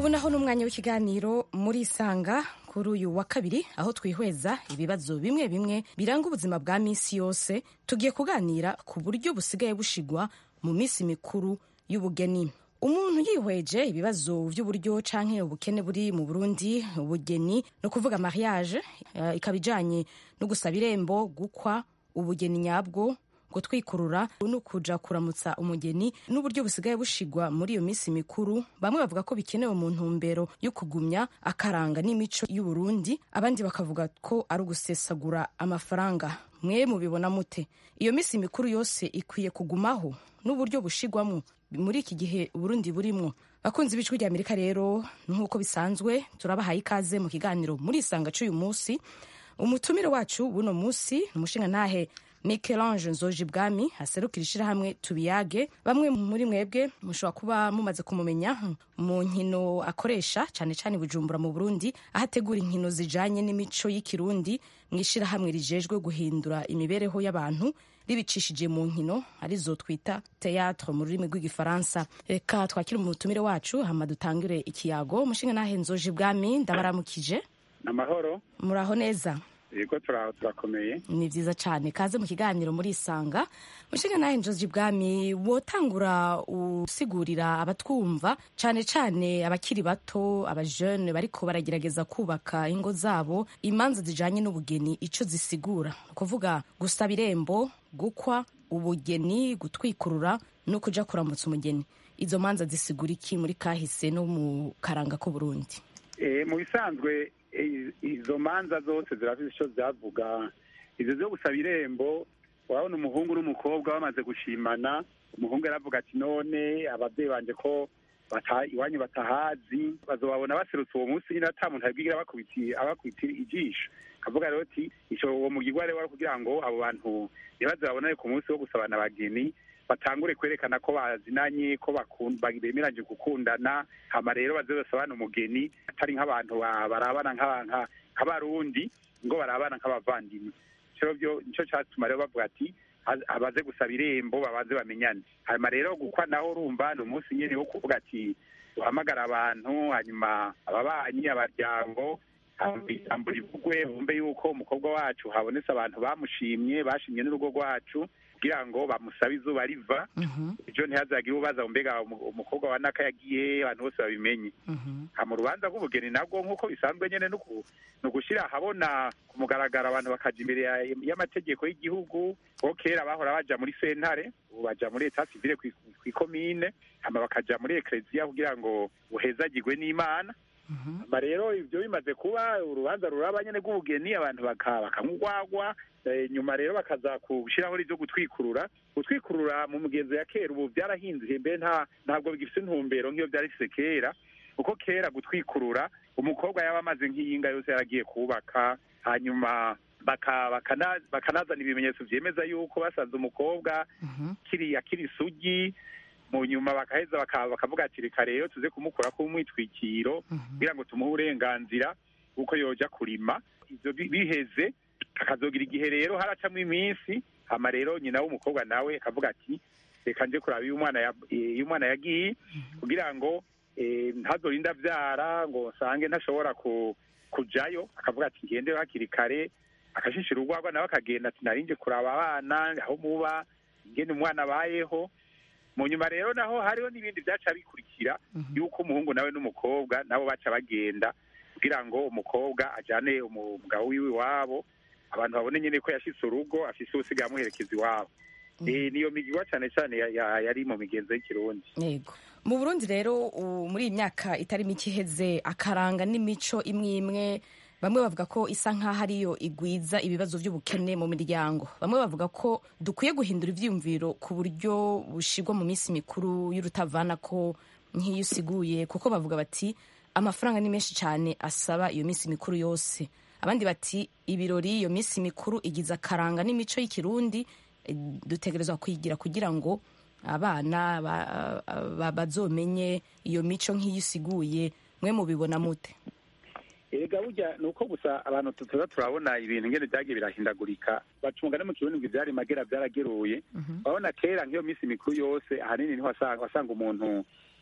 ubu naho ni umwanya w'ikiganiro muri isanga kuri uyu wa kabiri aho twihweza ibibazo bimwe bimwe biranga ubuzima bwa minsi yose tugiye kuganira ku buryo busigaye bushigwa mu minsi mikuru y'ubugeni umuntu yihweje ibibazo by'uburyo canke ubukene buri mu burundi ubugeni no kuvuga mariage uh, ikaba ijanye no gusaba irembo gukwa ubugeni nyabwo gutwikurura no kuja kuramutsa umugeni n'uburyo busigaye bushigwa muri iyo minsi mikuru bamwe bavuga ko bikenewe mu ntumbero yo kugumya akaranga n'imico y'uburundi abandi bakavuga ko ari ugusesagura amafaranga mwe mubibona mute iyo minsi mikuru yose ikwiye kugumaho n'uburyo bushigwamo muri iki gihe uburundi burimwo bakunzi b'ijwi rya amerika rero nk'uko bisanzwe turabahaye ikaze mu kiganiro muri isanga c'uyu munsi umutumire wacu buno munsi ni umushinga ntahe Michelange Nzoji Bwami aserukira ishirahamwe tubiyage bamwe muri mwebwe mushobora kuba mumaze kumumenya mu nkino akoresha cyane cyane Bujumbura mu Burundi aho ategura inkino zijanye n'imico y'ikirundi mu ishirahamwe rijejwe guhindura imibereho y'abantu ribicishije mu nkino arizo twita théâtre mu rurimi rw'igifaransa reka twakire umutumire wacu hama dutangire ikiyago umushinga nahe Nzoji Bwami ndabaramukije amahoro muraho neza yego turakomeye ni byiza cyane kaze mu kiganiro muri isanga mushinga nawe njozi bwami wotangura usigurira abatwumva cyane cyane abakiri bato abajene bariko baragerageza kubaka ingo zabo imanza zijanye n'ubugeni ico zisigura ni ukuvuga gusaba irembo gukwa ubugeni gutwikurura no kuja kuramutsa umugeni izo manza zisigura iki muri kahise no mu karanga k'uburundi mu bisanzwe izo manza zose zirafite icyo zavuga izo zo gusaba irembo urabona umuhungu n'umukobwa bamaze gushimana umuhungu aravuga ati none ababyeyi banje ko iwanyu batahazi bazobabona baserutse uwo munsi nyine ata muntu abibwira abakubitira ijisho akavuga rero ati icyo uwo mugirwa rero wari kugira ngo abo bantu ntibaze babonane ku munsi wo gusabana abageni batangure kwerekana ko bazinanye ko bemeranyije gukundana hama rero baze basabana umugeni atari nk'abantu barabana nk'abarundi ngo barabana nk'abavandimwe nicyo cyatuma rero bavuga ati abaze gusaba irembo babanze bamenyane hanyuma rero gukwa naho urumva ni umunsi nyine wo kuvuga ati uhamagara abantu hanyuma ababanyi abaryango ijambo rivugwe bumve yuko umukobwa wacu habonetse abantu bamushimye bashimye n'urugo rwacu kugira ngo bamusabe izuba riva ejo ntihazagire ubaza mbega umukobwa wa naka yagiye abantu bose babimenye mu rubanza rw'ubugeni nabwo nk'uko bisanzwe nyine ni ugushyira ahabona ku mugaragaro abantu bakaja imbere y'amategeko y'igihugu kuko kera bahora baja muri sentare ubu baja muri leta sivile ku ikomine hama bakaja muri ekereziya kugira ngo buhezagirwe n'imana hama rero ibyo bimaze kuba urubanza ruraba nyine rw'ubugeni abantu bakanyugwagwa nyuma rero bakaza gushyiraho ibyo gutwikurura gutwikurura mu mugenzo ya kera ubu byarahinduye mbe ntabwo bigifite intumbero nk'iyo byari bifite kera kuko kera gutwikurura umukobwa yaba amaze nk'iyinga yose yaragiye kubaka hanyuma bakanazana ibimenyetso byemeza yuko basanze umukobwa kiriya kiri isugi mu nyuma bakaheza bakavuga ati reka rero tuze kumukura ko umwitwikiro kugira ngo tumuhe uburenganzira bw'uko yoja kurima ibyo biheze akazogira igihe rero haracamo iminsi hama rero nyina w'umukobwa nawe akavuga ati reka nje kuraba iyo umwana yagiye kugira ngo ntazorinda abyara ngo nsange ntashobora kujayo akavuga ati ngende hakiri kare akashishira urwagwa nawe akagenda ati narinje kuraba abana aho muba ingene umwana abayeho mu nyuma rero naho hariho n'ibindi byaca bikurikira yuko umuhungu nawe n'umukobwa nabo baca bagenda kugira ngo umukobwa ajyane umugabo wiwe iwabo abantu babone nyine ko yashyitse urugo afise usigaye amuherekeza iwabo niyo migirwa cyane cyane yari mu migenzo y'ikirundi yego mu burundi rero muri iyi myaka itari mike iheze akaranga n'imico imwe imwe bamwe bavuga ko isa nk'aho ariyo igwiza ibibazo by'ubukene mu miryango bamwe bavuga ko dukwiye guhindura ibyiyumviro ku buryo bushigwa mu minsi mikuru y'urutavana ko nk'iyo usiguye kuko bavuga bati amafaranga ni menshi cyane asaba iyo minsi mikuru yose abandi bati ibirori iyo minsi mikuru igize akaranga n'imico y'ikirundi dutegerezwa kwigira kugira ngo abana bazomenye iyo mico nk'iyo usiguye mwe mubibona mute erega burya ni uko gusa abantu tuza turabona ibintu ngene byagiye birahindagurika bacunga no mu kirundi ngo ivyari magera byarageruye urabona kera nk'iyo minsi mikuru yose ahanini niho wasanga umuntu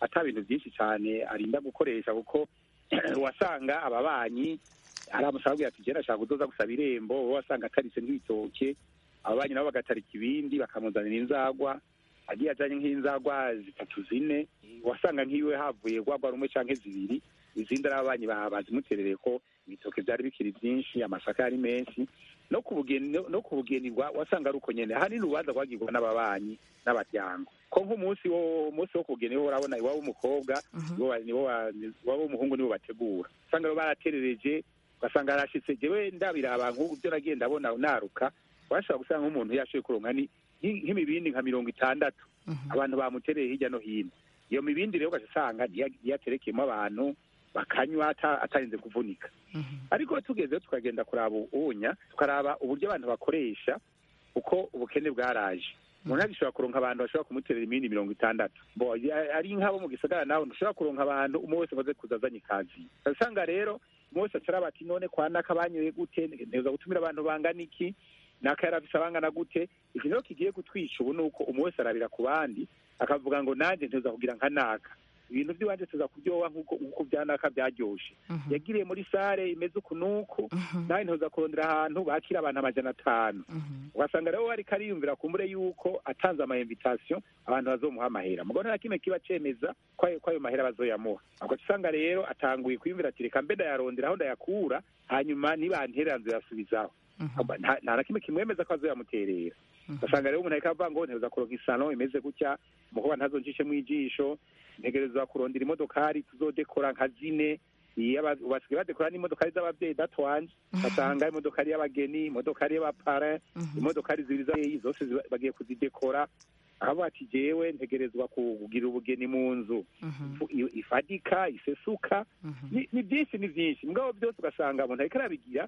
ata bintu byinshi cyane arinda gukoresha kuko wasanga ababanyi aramusaba ati jena ashaka kudoza gusaba irembo wowe wasanga ataritse nk'ibitoke ababanyi nabo bagatarika ibindi bakamuzanira inzagwa agiye ajanye nk'inzagwa zitatu zine wasanga nk'iwe havuye gwagwa rumwe canke zibiri izindi ari ababanyi bazimuterereye ko ibitoke byari bikiri byinshi amasaka yari menshi no ku bugeni no ku bugeni wasanga ari uko nyene ahanini urubanza rwagirwa n'ababanyi n'abaryango ko nk'umunsi wo umunsi wo kugeni wo urabona iwabo w'umukobwa niwo iwabo w'umuhungu nibo bategura usanga rero baraterereje ugasanga yarashitse jewe ndabiraba nk'ubu byo nagiye ndabona naruka washobora gusanga nk'umuntu yashoboye kuronka nk'imibindi nka mirongo itandatu abantu bamutereye hirya no hino iyo mibindi rero ugaca usanga yaterekeyemo abantu bakanywa atarinze kuvunika ariko tugezeho tukagenda kuraba ubunya tukaraba uburyo abantu bakoresha uko ubukene bwaraje umuntu agishobora kuronka abantu bashobora kumuterera imindi mirongo itandatu ari nk'abo mu gisagara nawe ntushobora kuronka abantu umwe wese amaze kuza azanye ikazi usanga rero umwe wese acara bati none kwa naka banyoye gute nteza gutumira abantu bangana iki naka yarafise abangana gute iki niho kigiye kutwica ubu ni uko umwe wese arabira ku bandi akavuga ngo nanjye nteza kugira nka naka ibintu by'iwanje tuza kuryoha nk'uko byanaka byaryoshe yagiriye muri sare imeze uku n'uku nawe ntuza kurondera ahantu bakira abantu amajana atanu ugasanga rero ariko ariyumvira kumbure yuko atanze ama invitation abantu bazomuha amahera mugabo nta kimwe kiba cemeza ko ayo mahera bazoyamuha ubwo usanga rero atanguye kwiyumvira ati reka mbe ndayarondera aho ndayakura hanyuma nibanterera nzoyasubizaho nta na kimwe kimwemeza ko azoyamuterera ugasanga rero umuntu ariko avuga ngo nteza kuronka isano imeze gutya umukobwa ntazonjishemo ijisho ntegerezwa kurondera imodokari tuzodekora nka zine basigaye badekora n'imodokari z'ababyeyi datwanje basanga imodokari y'abageni imodokari y'abapara imodokari zibiri zose bagiye kuzidekora aho ati jewe ntegerezwa kugira ubugeni mu nzu ifadika isesuka ni byinshi ni byinshi mugabo byose ugasanga umuntu ariko arabigira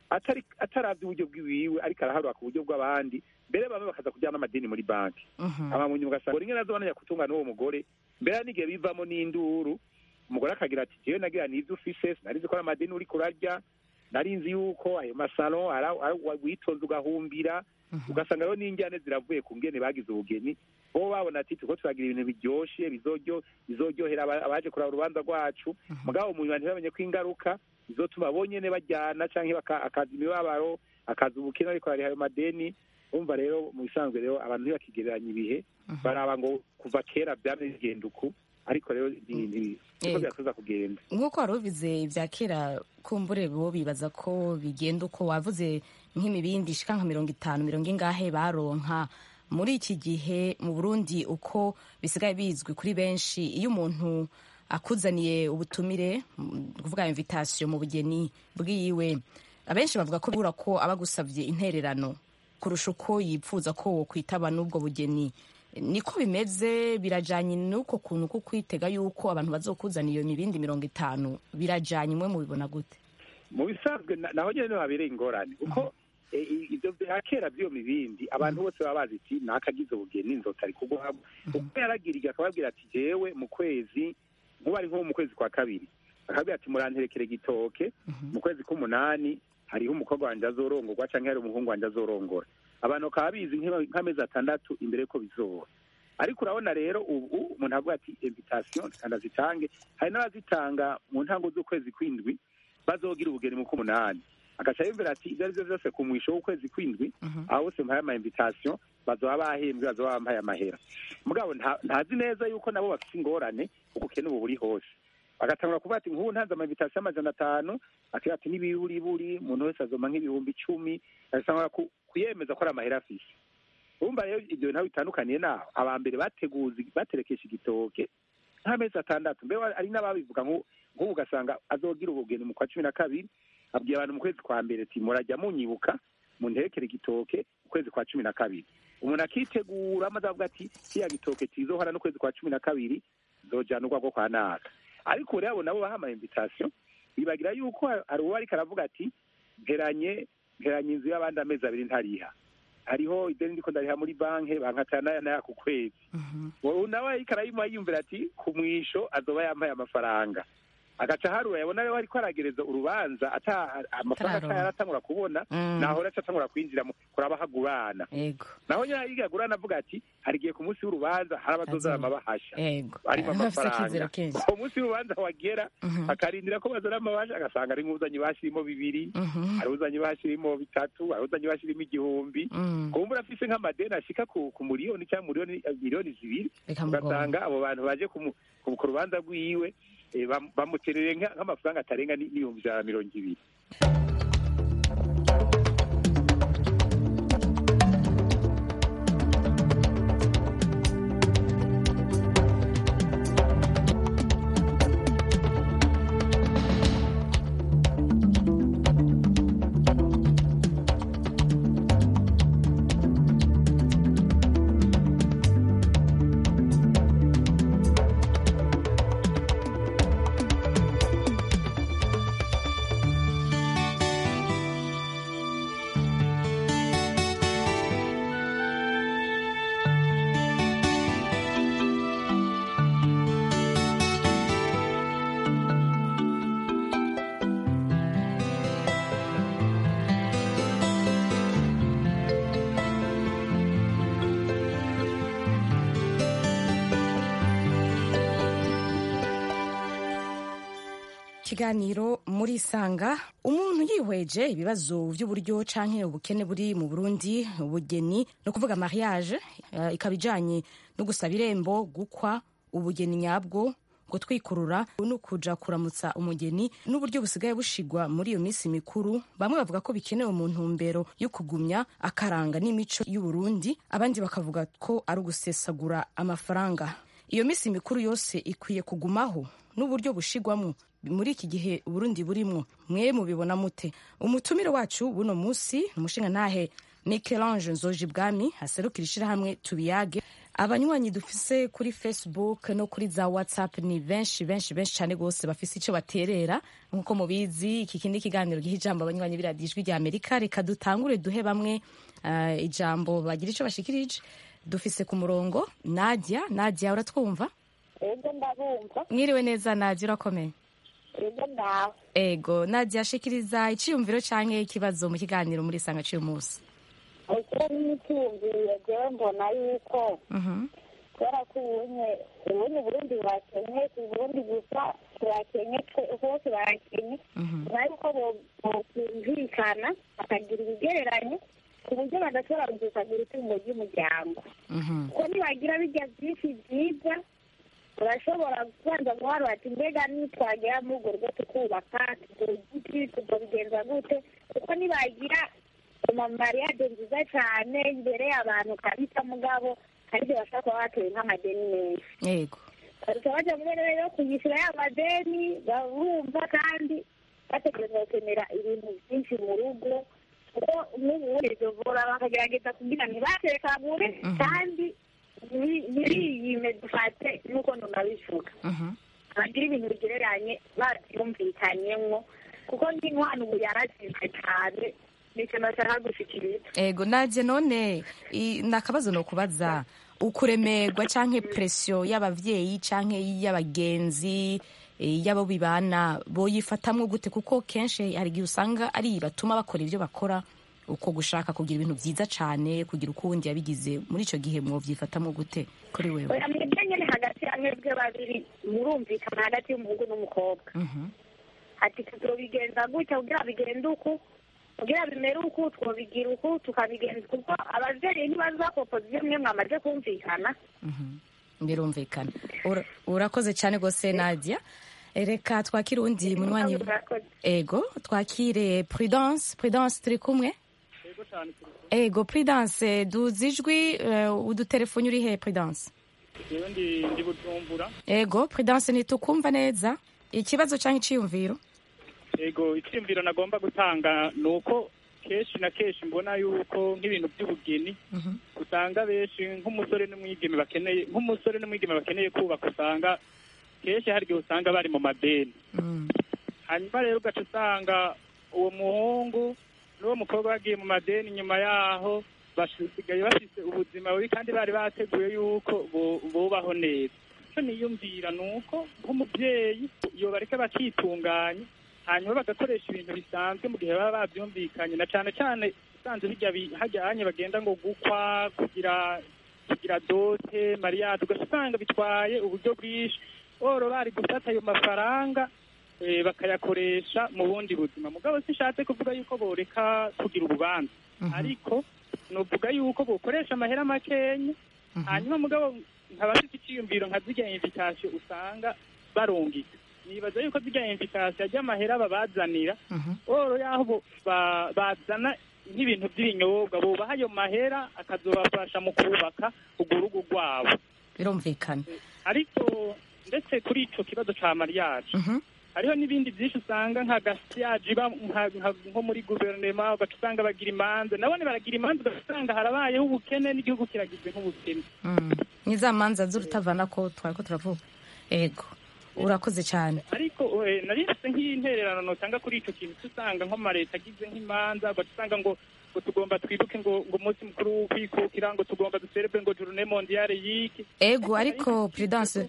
ataravye uburyo bwiwiwe ariko araharura ku buryo bw'abandi mbere bamwe bakaza kujyana amadini muri banki abamunyi ugasanga rimwe nazo bananya kutunga n'uwo mugore mbere n'igihe bivamo n'induru umugore akagira ati jewe nagira n'ivyo ufise sinarizi ko ari amadini uriko urarya narinzi yuko ayo masalo witonze ugahumbira ugasanga rero n'injyane ziravuye ku ngene bagize ubugeni bo babona ati turiko turagira ibintu biryoshe bizoryohera abaje kuraba urubanza rwacu mugabo umuntu ntibamenye ko ingaruka bizotuma bonyene bajyana canke akaza imibabaro akaza ubukene ariko hari ayo madeni umva rero mu bisanzwe rero abantu ntibakigereranya ibihe baraba ngo kuva kera byari bigenda uku ariko rero niko byatuza kugenda nk'uko wari ubize ibya kera kumbure bo bibaza ko bigenda uko wavuze nk'imibindi ishika nka mirongo itanu mirongo ingahe baronka muri iki gihe mu burundi uko bisigaye bizwi kuri benshi iyo umuntu akuzaniye ubutumire kuvuga invitation mu bugeni bwiwe abenshi bavuga ko bibura ko aba agusabye intererano kurusha uko yipfuza ko wokwitaba n'ubwo bugeni niko bimeze birajanye n'uko kuntu ko kwitega yuko abantu bazokuzana iyo mibindi mirongo itanu birajanye imwe mubibona gute mu bisanzwe naho nyene habereye ingorane kuko ibyo bya kera by'iyo mibindi abantu bose baba bazi ati nakagize ubugeni nzotari kugwamo uko yaragiriye akababwira ati jewe mu kwezi nkuba ari nko mu kwezi kwa kabiri akabwira ati muranterekere gitoke mu kwezi k'umunani hariho umukobwa wanjye azorongorwa canke hari umuhungu wanjye azorongora abantu bakaba bizi nk'amezi atandatu imbere ko bizoba ariko urabona rero ubu umuntu avuga ati invitation kandi azitange hari n'abazitanga mu ntango z'ukwezi kw'indwi bazogira ubugeni mu k'umunani agaca yumvira ati ibyo ari byo byose ku mwisho w'ukwezi kw'indwi aho bose mpaye ama invitation bazoba bahembwe bazoba bambaye amahera mugabo ntazi neza yuko nabo bafite ingorane ubukene ubu buri hose bagatangura kuvuga ati nk'ubu ntanze ama invitation amajana atanu akira ati n'ibiburiburi umuntu wese azoma nk'ibihumbi icumi agasanga kuyemeza ko ari amahera afise urumva rero ibyo bintu bitandukaniye naho aba mbere bateguza baterekesha igitoke nk'amezi atandatu mbere ari n'ababivuga nk'ubu ugasanga azogira ubugeni mu kwa cumi na kabiri abwiye abantu mu kwezi kwa mbere ati murajya munyibuka munterekere igitoke mu kwezi kwa cumi na kabiri umuntu akitegura amaze avuga ati kiriya gitoke kizohora n'ukwezi kwa cumi na kabiri zojana urwagwo kwa naka ariko rero nabo baha ama invitation bibagira yuko hari uwo ariko aravuga ati mperanye mperanye inzu y'abandi amezi abiri ntariha hariho ideni ndiko ndariha muri banki bankatana naya naya ku kwezi nawe ariko arayimuha yiyumvira ati ku mwisho azoba yambaye amafaranga agaca harura yabona rero ariko aragereza urubanza ata amafaranga Atararonka. atayaratangura kubona Mm. naho rero atangura kwinjira mu kuraba hagurana ego naho nyine yiga agurana avuga ati hari igihe ku munsi w'urubanza hari abazozana Azoba. amabahasha ego arimo bafise akizero amafaranga kenshi uwo munsi w'urubanza wagera Mhm. akarindira ko bazana amabahasha agasanga ari nk'uzanye ibahasha irimo bibiri Mhm. hari uzanye ibahasha irimo bitatu hari uzanye ibahasha irimo igihumbi Mm. kumbura afise nk'amadeni ashika ku ku miliyoni cyangwa miliyoni miliyoni zibiri Reka mugongo. ugasanga abo bantu baje ku mu- ku ku rubanza rwiwe eh, bam- bamuterere nka- nk'amafaranga atarenga ni- n'ibihumbi ijana na mirongo ibiri ikiganiro muri sanga umuntu yihweje ibibazo by'uburyo canke ubukene buri mu burundi ubugeni no kuvuga mariage eh, ikaba ijanye no gusaba irembo gukwa ubugeni nyabwo gutwikurura no kuja kuramutsa umugeni n'uburyo busigaye bushigwa muri iyo minsi mikuru bamwe bavuga ko bikenewe mu ntumbero yo kugumya akaranga n'imico y'uburundi abandi bakavuga ko ari ugusesagura amafaranga iyo minsi mikuru yose ikwiye kugumaho n'uburyo bushigwamo muri iki gihe uburundi burimwo mwe mubibona mute umutumire wacu buno munsi ni umushingantahe Michelange Nzoji Bwami aserukira ishirahamwe tubiyage abanywanyi dufise kuri facebook no kuri za whatsapp ni benshi benshi benshi cyane rwose bafise icyo baterera nk'uko mubizi iki kindi kiganiro giha ijambo abanywanyi b'iradiyo ijwi rya amerika reka dutangure duhe bamwe eh, ijambo bagira icyo bashikirije dufise ku murongo nadia nadia uratwumva ego ndabumva mwiriwe neza nadia urakomeye ego ndawe ego nadia shikiriza iciyumviro canke ikibazo mu kiganiro muri sanga cy'uyu munsi ukira n'imitumvire jewe mbona yuko Mhm. kubera ko ubunye ubunye uburundi burakenye si uburundi gusa turakenye twe hose barakenye Mhm. nyuma yuko bo- bokumvikana bakagira ibigereranye ku buryo badashobora gusesagura itungo ry'umuryango Mhm. kuko nibagira bijya byinshi byiza urashobora kubanza guhara bati mbega nitwagera muri urwo rugo tukubaka tugura igiti tuzobigenza gute kuko nibagira amamariyade nziza cyane imbere y'abantu kabisa mugabo aribyo bashobora kuba batoye nk'amadeni menshi yego baruta bajya muri rero yo kuyishyura ya madeni barumva kandi bategereza gukenera ibintu byinshi mu rugo kuko n'ubundi duvura bakagerageza kugira ntibatekagure kandi nti- ntibiyime dufate nk'uko ntunabivuga Mhm. bagira ibintu bigereranye babyumvikanyemo kuko nk'inkwano ubu yarazizwe cyane nicyo nashaka gushikiriza ego naje none i- nakabazo no kubaza ukuremerwa canke pression y'abavyeyi canke y'abagenzi eh, y'abo bibana boyifatamwo gute kuko kenshi hari igihe usanga ari batuma bakora ivyo bakora uko gushaka kugira ibintu vyiza cane kugira uko uwundi yabigize muri ico gihe mwovyifatamwo gute kuri wewe oya mwebwe nyine hagati ya mwebwe babiri murumvikana hagati y'umuhungu n'umukobwa Mhm. ati tuzobigenza gutya kugira bigende uku kugira bimere uku twobigira uku tukabigenza kuko abavyeyi ntibazakopoza ivyo mwe mwamaze kumvikana Mhm. birumvikana Ura- urakoze cane gose nadia Eh, reka twakire uwundi munywanyi Murakoze. ego twakire prudence prudence turi kumwe ego prudence duzi ijwi eh, udutelefoni uri he prudence jewe ndi ndi bujumbura ego prudence ntitukumva neza ikibazo cyangwa iciyumviro ego icyiyumviro nagomba gutanga ni uko kenshi na kenshi mbona yuko nk'ibintu by'ubugeni Mhm. usanga benshi nk'umusore n'umwigeme bakeneye nk'umusore n'umwigeme bakeneye kubaka usanga kenshi hari igihe usanga bari mu madeni Mm. hanyuma rero ugaca usanga uwo muhungu n'uwo mukobwa bagiye mu madeni nyuma yaho basigaye bafite ubuzima bubi kandi bari bateguye yuko bu- bubaho neza icyo niyumvira ni uko nk'umubyeyi yobareka bakitunganya hanyuma bagakoresha ibintu bisanzwe mu gihe baba babyumvikanye na cyane cyane usanze bijya bi- hajyanye bagenda ngo gukwa kugira kugira dote mariyade ugasanga bitwaye uburyo bwinshi oro bari gufata ayo mafaranga eh, bakayakoresha mu bundi buzima mugabo sishatse kuvuga yuko boreka kugira urubanza ariko nuvuga yuko bokoresha amahera makenya hanyuma mugabo nkaba mfite icyiyumviro nka zirya invitation usanga barungika nibaza yuko zirya invitation ry'amahera babazanira oro yaho bo- ba- bazana nk'ibintu by'ibinyobwa bubaha ayo mahera akazobafasha mu kubaka urwo rugo rwabo birumvikana ariko ndetse kuri ico kibazo ca mariage Mhm. hariho n'ibindi byinshi usanga nka gasiyaje iba nka- nka- nko muri guverinoma ugaca usanga bagira imanza nabone baragira imanza ugasanga harabayeho ubukene n'igihugu kiragizwe nk'ubukene Mm. ni za manza z'urutavana ko twari ko turavuga ego urakoze cyane ariko eh, nari mfite nk'intererano notanga kuri ico kintu usanga nko amaleta agize nk'imanza ugaca usanga ngo ngo tugomba twibuke ngo ngo umunsi mukuru w'ukwikukira ngo tugomba duserebe ngo journée mondiale y'iki ego ariko prudence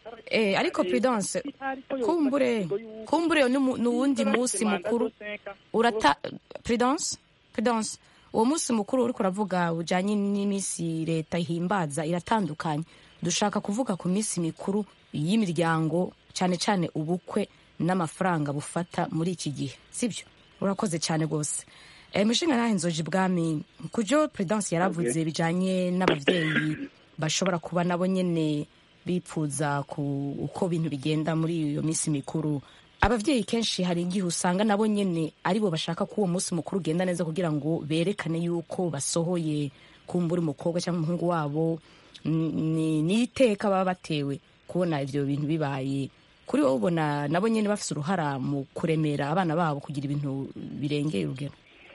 eh, ariko prudence kumbure kumbure ni mu- ni uwundi munsi mukuru urata prudence prudence uwo munsi mukuru uriko uravuga ujanye n'iminsi leta ihimbaza iratandukanye dushaka kuvuga ku minsi mikuru y'imiryango cyane cyane ubukwe n'amafaranga bufata muri iki gihe sibyo urakoze cyane rwose e, mushinga nahe nzoji bwami kujo prudence yaravuze bijanye n'abavyeyi bashobora kuba nabo nyene bipfuza ku uko bintu bigenda muri iyo minsi mikuru abavyeyi kenshi hari igihe usanga nabo nyene aribo bashaka ko uwo munsi mukuru ugenda neza kugira ngo berekane yuko basohoye kumbura umukobwa cyangwa umuhungu wabo Ni- ni ni iteka baba batewe kubona ivyo bintu bibaye kuri wowe ubona nabo nyene bafise uruhara mu kuremera abana babo kugira ibintu birengeye urugero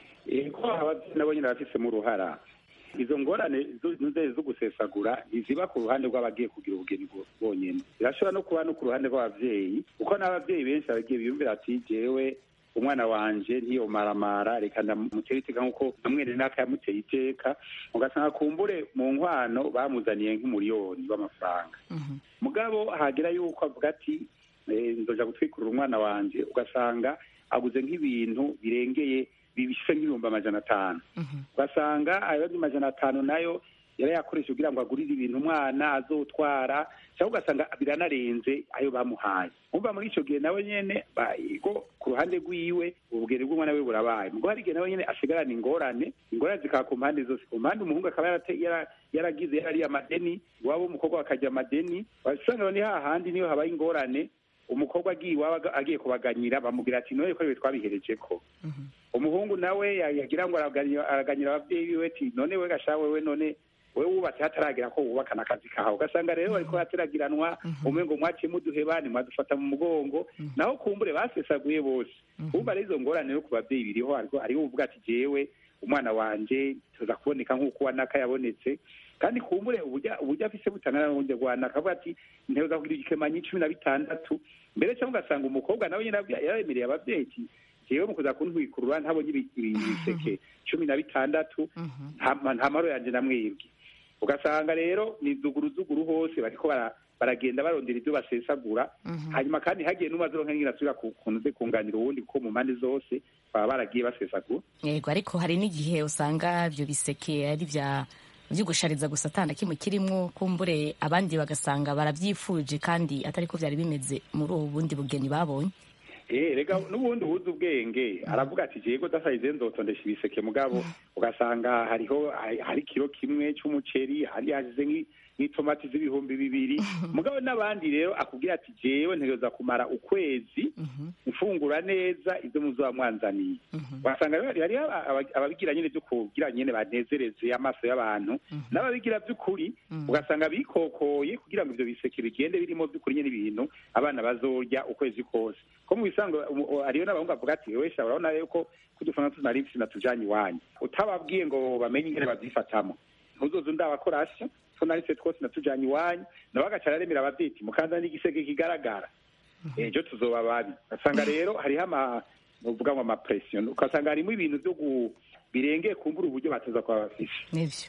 ko ababyeyi nabo nyine bafisemo uruhara izo ngorane zo- zo- zo gusesagura ntiziba ku ruhande rw'abagiye kugira ubugeni bwo- bonyine zirashobora no kuba no ku ruhande rw'ababyeyi kuko n'ababyeyi benshi bagiye biyumvira ati jewe umwana wanje ntiyomaramara reka ndamutere iteka nk'uko namwene naka yamuteye iteka ugasanga kumbure mu nkwano bamuzaniye nk'umuriyoni w'amafaranga mugabo hagera yuko avuga ati eh, nzoja gutwikurura umwana wanje ugasanga aguze nk'ibintu birengeye bibise nk'ibihumbi amajana atanu ugasanga ayo majana atanu nayo yarayakoresha kugira ngo agurire ibintu umwana azotwara cyangwa ugasanga biranarenze ayo bamuhaye umva muri icyo gihe nawe nyene ba- go ku ruhande rwiwe ubugeni bw'umwana we burabaye mugo hari igihe nawe nyene asigarana ingorane ingorane zikaba ku mpande zose ku mpande umuhungu akaba yarate- yara- yaragize yarariye amadeni iwabo w'umukobwa bakajya amadeni wasanga ni hahandi niyo habaye ingorane umukobwa agiye iwabo aga- agiye kubaganyira bamubwira ati noye ko ibi twabihereje ko umuhungu nawe ya- yagira ngo araganyira araganyira ababyeyi biwe ati none we gasha wewe none wewe wubatse hataragera ko wubakana akazi kawe ugasanga rero bariko hateragiranwa umwe ngo mwaciye muduheba nimwadufata mu mugongo naho kumbure basesaguye bose umva rero izo ngorane no ku babyeyi biriho ariko hariho uvuga ati jewe umwana wanje tuza kuboneka nk'uko wanaka yabonetse kandi kumbure uburyo uburyo afise butangana n'ubundi rwanaka avuga ati nteza kugira igikemanyi cumi na bitandatu mbere cyangwa ugasanga umukobwa nawe nyine abwi- yaremereye ababyeyi ati jewe mu kuza kuntwikurura ntabonye ibi- ibi- ibiseke cumi na bitandatu nta ma- nta maro yanje namwibwe ugasanga rero ni zuguruzuguru hose bariko bara- baragenda barondera ibyo basesagura hanyuma kandi hagiye n'umazironka nyine asubira ku kuntu ze kunganira uwundi kuko mu mpande zose baba baragiye basesagura yego ariko hari n'igihe usanga ibyo biseke ari bya byo gushariza gusa atana kimwe kirimo kumbure abandi bagasanga barabyifuje kandi atari ko byari bimeze muri ubu bundi bugeni babonye Eh, rega n'ubundi ubuze ubwenge aravuga ati jego dasayize nzotondesha ibiseke mugabo ugasanga hariho hari- hari kiro kimwe c'umuceri hari hashize nk'i- nk'itomati z'ibihumbi bibiri mugabo n'abandi rero akubwira ati jewe ntegereza kumara ukwezi mfungura neza ibyo muzoba mwanzaniye ugasanga rero hariho aba- aba- ababigira nyine byo kugira nyine banezereze amaso y'abantu n'ababigira by'ukuri ugasanga bikokoye kugira ngo ibyo biseke bigende birimo by'ukuri nyine ibintu abana bazorya ukwezi kose ko mu bisanzwe umu- u- hariyo n'abahungu bavuga ati wewe sha urabona yuko kudufana tunari mfise natujanye iwanyu utababwiye ngo bamenye ingene babyifatamo ntuzoze ndabakorasha ko narise twose natujanye iwanyu nawe agaca araremera abavyeyi ati mukanza n'igisege kigaragara ejo tuzoba babi ugasanga rero hariho ama nuvuga ngo amapresiyo ugasanga harimo ibintu byo gu- birengeye kumbura uburyo bateza kuba bafise nibyo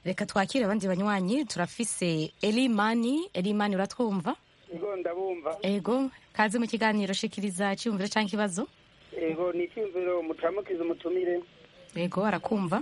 reka twakire abandi banywanyi turafise elimani elimani uratwumva ego ndabumva ego kaze mu kiganiro shikiriza cyiyumviro cyangwa ikibazo ego ni icyumviro mucamukiza umutumire ego arakumva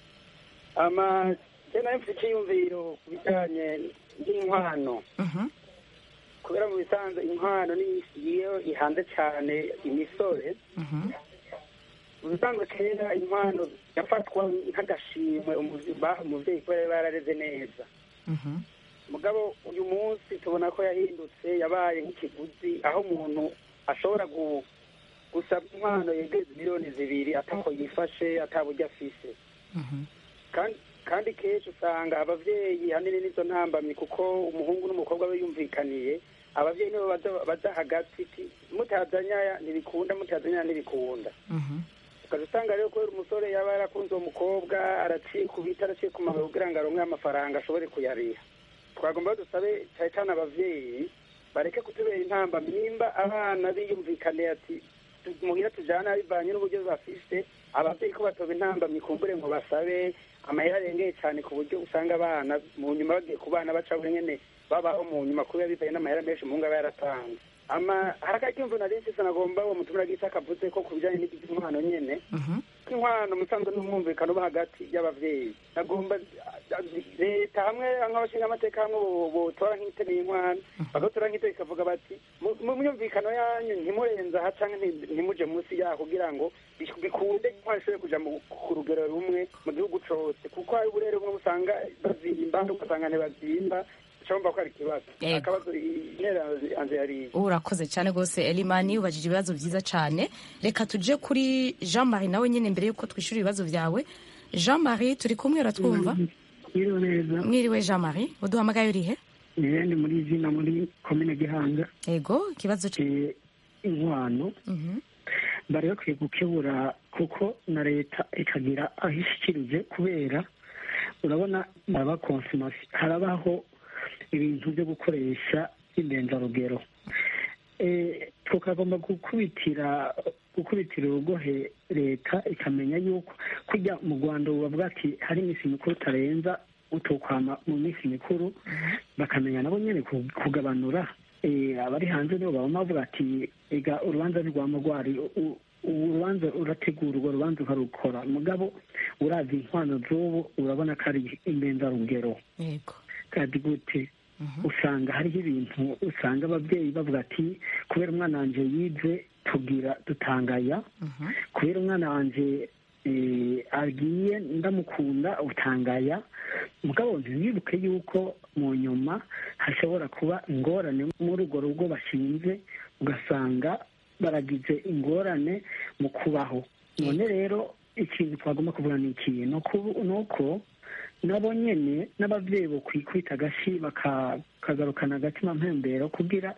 ama je nayo mfite icyiyumviro ku bijyanye n'inkwano Mhm, kubera mu bisanzwe inkwano ni iyo ihanze cyane imisore mhm, mu bisanzwe kera inkwano yafatwa nk'agashimwe umuzi- baha umuvyeyi kubera yari yarareze neza mhm, mugabo uyu munsi tubona ko yahindutse yabaye nk'ikiguzi aho umuntu ashobora gu- gusaba inkwano yegereza miliyoni zibiri atako yifashe ataburyo afise mhm, kandi kandi kenshi usanga abavyeyi hanini nizo ntambamyi kuko umuhungu n'umukobwa we yumvikaniye abavyeyi nibo baza- baza hagati ti mutazanya ntibikunda mutazanya ntibikunda mhm. ukaza usanga rero kubera umusore yaba yarakunze uwo mukobwa araciye ku biti araciye ku maguru kugira ngo aronke amafaranga ashobore kuyariha twagomba dusabe cyane cyane abavyeyi bareke kutubera intamba nimba abana biyumvikaniye ati tu- muhira tujana bivanye n'uburyo bafise abavyeyi ko batoba intambamyi kumbure ngo basabe amahera arengeye cyane ku buryo usanga abana mu nyuma bagiye ku bana baca buri nyene babaho mu nyuma kubera bivanye n'amahera menshi umuhungu aba yaratanze ama harakacyumva nari mfise nagomba uwo mutumira gisa akavuze ko ku bijanye n'iby'inkwano nyene Mhm. ko inkwano musanzwe n'umwumvikano uba hagati y'abavyeyi nagomba leta hamwe nk'abashinga amateka hamwe bo- botora nk'iteme y'inkwano bagatora nk'iteme ikavuga bati "Mu- mu myumvikano yanyu ntimurenze aha canke nti- ntimuje munsi yaho kugira ngo bi- bikunde inkwano ishobore kuja mu- ku rugero rumwe mu gihugu cose kuko hari uburere bumwe usanga bazimba ugasanga ntibazimba icomba ko ari ikibazo Yego. akabazo intera yanze yariye urakoze cyane rwose elimani ubajije ibibazo byiza cyane reka tuje kuri jean marie nawe nyine mbere y'uko twishyura ibibazo byawe jean marie turi kumwe uratwumva Mwiriwe neza mwiriwe jean marie uduhamagaye urihe ni muri izina muri komine gihanga ego ikibazo c- Eh, inkwano Mhm, bari bakwiye gukebura kuko na leta ikagira aho ishyikirije kubera urabona haraba konsomasi harabaho ibintu byo gukoresha indenzarugero Eh, tukagomba gukubitira gukubitira urugohe leta ikamenya yuko kujya mu rwanda bavuga ati hari iminsi mikuru utarenza utukwama mu minsi mikuru bakamenya nabo nyine ku- kugabanura Eh, abari hanze nibo baba bavuga ati ega urubanza ntirwama rwari u- u- urubanza urategura urwo rubanza ukarukora mugabo uravye inkwano z'ubu urabona ko ari indenzarugero yego kandi gute usanga hariho ibintu usanga ababyeyi bavuga ati kubera umwana wanje yize tugira dutangaya Mhm, kubera umwana wanje eh, agiye ndamukunda utangaya mugabo ntibibuke yuko mu nyuma hashobora kuba ingorane muri urwo rugo bashinze ugasanga baragize ingorane mu kubaho none rero ikintu twagomba kuvuga ni ikihe ni uku- ni uko nabo nyene n'abavyeyi bokwikubita agashi baka- bakagarukana agatima mpembero kugira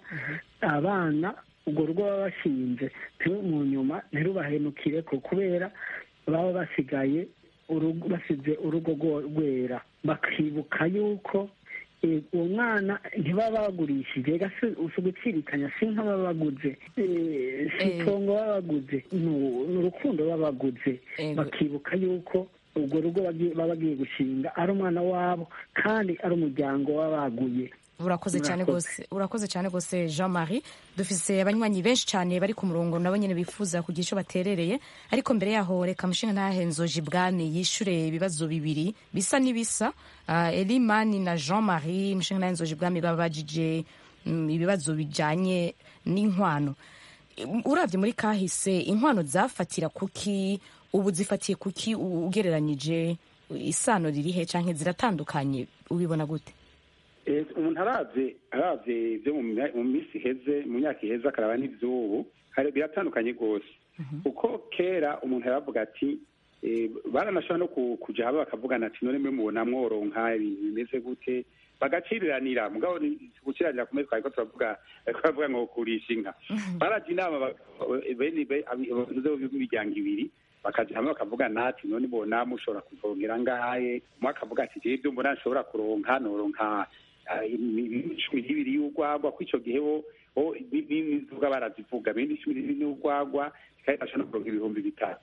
abana urwo rugo baba bashinze ntiru mu nyuma ntirubahenukireko kubera baba basigaye urugo- basize urugo rwo- rwera bakibuka yuko eh, uwo mwana ntibaba bagurishije ega si si ugutsirikanya si nka baba baguze Eh, si Eh. itongo baba baguze ni u- ni urukundo baba baguze Ego. bakibuka yuko urwo rugo bagiye- baba bagiye gushinga ari umwana wabo kandi ari umuryango baba baguye urakoze cyane Murakoze. rwose urakoze cyane rwose jean marie dufise abanywanyi benshi cyane bari ku murongo nabo nyine bifuza kugira icyo baterereye ariko mbere yaho reka mushinga ntahenzoje ibwami yishure ibibazo bibiri bisa n'ibisa uh, elimani na jean marie mushinga ntahenzoje ibwami babajije mm, ibibazo bijanye n'inkwano urabye muri kahise inkwano zafatira kuki ubu zifatiye kuki u- ugereranyije isano ririhe canke ziratandukanye ubibona gute Eh, umuntu aravye aravye ibyo mu mya- mu minsi iheze mu myaka iheze akaraba n'ivy'ubu hari- biratandukanye rwose kuko kera umuntu yaravuga ati eh, baranashobora no ku- kuja haba bakavugana ati none mwe mubona mworonka ibintu bimeze gute bagaciriranira mugabo ni- guciranira kumwe twari ko turavuga bariko baravuga ngo kurisha inka baraja inama ba- bene be- abi- abavuze b'imiryango ibiri bakaja hamwe bakavugana ati none bona mushobora kuvongera ngahe umwe akavuga ati jewe ibyo mbona nshobora kuronka noronka ah, imi- imi- cumi n'ibiri y'urwagwa ko ico gihe bo bo ni- ni- n'inzoga barazivuga bene cumi n'ibiri y'urwagwa kandi bashobora no kuronka ibihumbi bitatu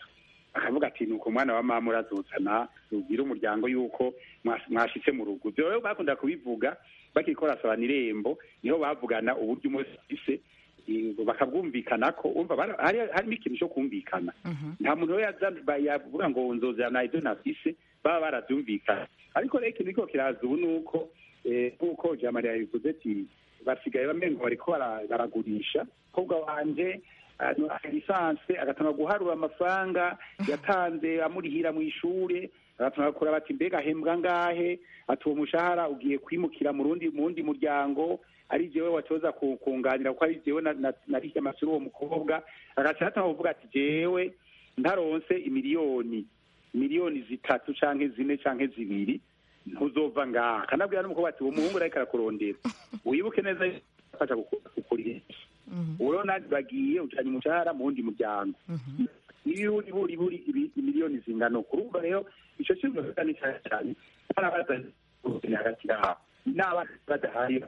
akavuga ati ni uko umwana wa mama urazuzana ubwire umuryango yuko mwas- mwashitse mu rugo ivyo rero bakunda kubivuga bakiriko barasabana irembo niho bavugana uburyo umwe wese afise eh, bakabwumvikana ko urumva bara- hari- harimo ikintu cyo kumvikana nta muntu rero yaza- ba- yavuga ngo nzozana ibyo nafise baba baravyumvikana ariko rero ikintu kiriko kiraza ubu ni uko eh, nk'uko jamari yabivuze ati basigaye bamengo bariko bara- baragurisha kobwa wanje lisanse agatanga guharura amafaranga yatanze amurihira mu ishure agatanga kura bati mbega ahembwa ngahe ati uwo mushahara ugiye kwimukira mu rundi mu wundi muryango ari jewe watoza ku- kunganira kuko ari jewe na- na- narihiye amashure uwo mukobwa agaca atanga kuvuga ati jewe ntaronse imiliyoni miliyoni zitatu canke zine canke zibiri ntuzova ngaha kanabwira n'umukobwa ati uwo muhungu ariko arakurondera wibuke neza yuko afasha kukurihisha ubu rero nanjye bagiye ujanye umushahara mu wundi muryango ibiburi buri buri ibi- imiliyoni zingana uku urumva rero ico kintu gisa ni cyane cyane barabaza hagati yabo n'abana badahari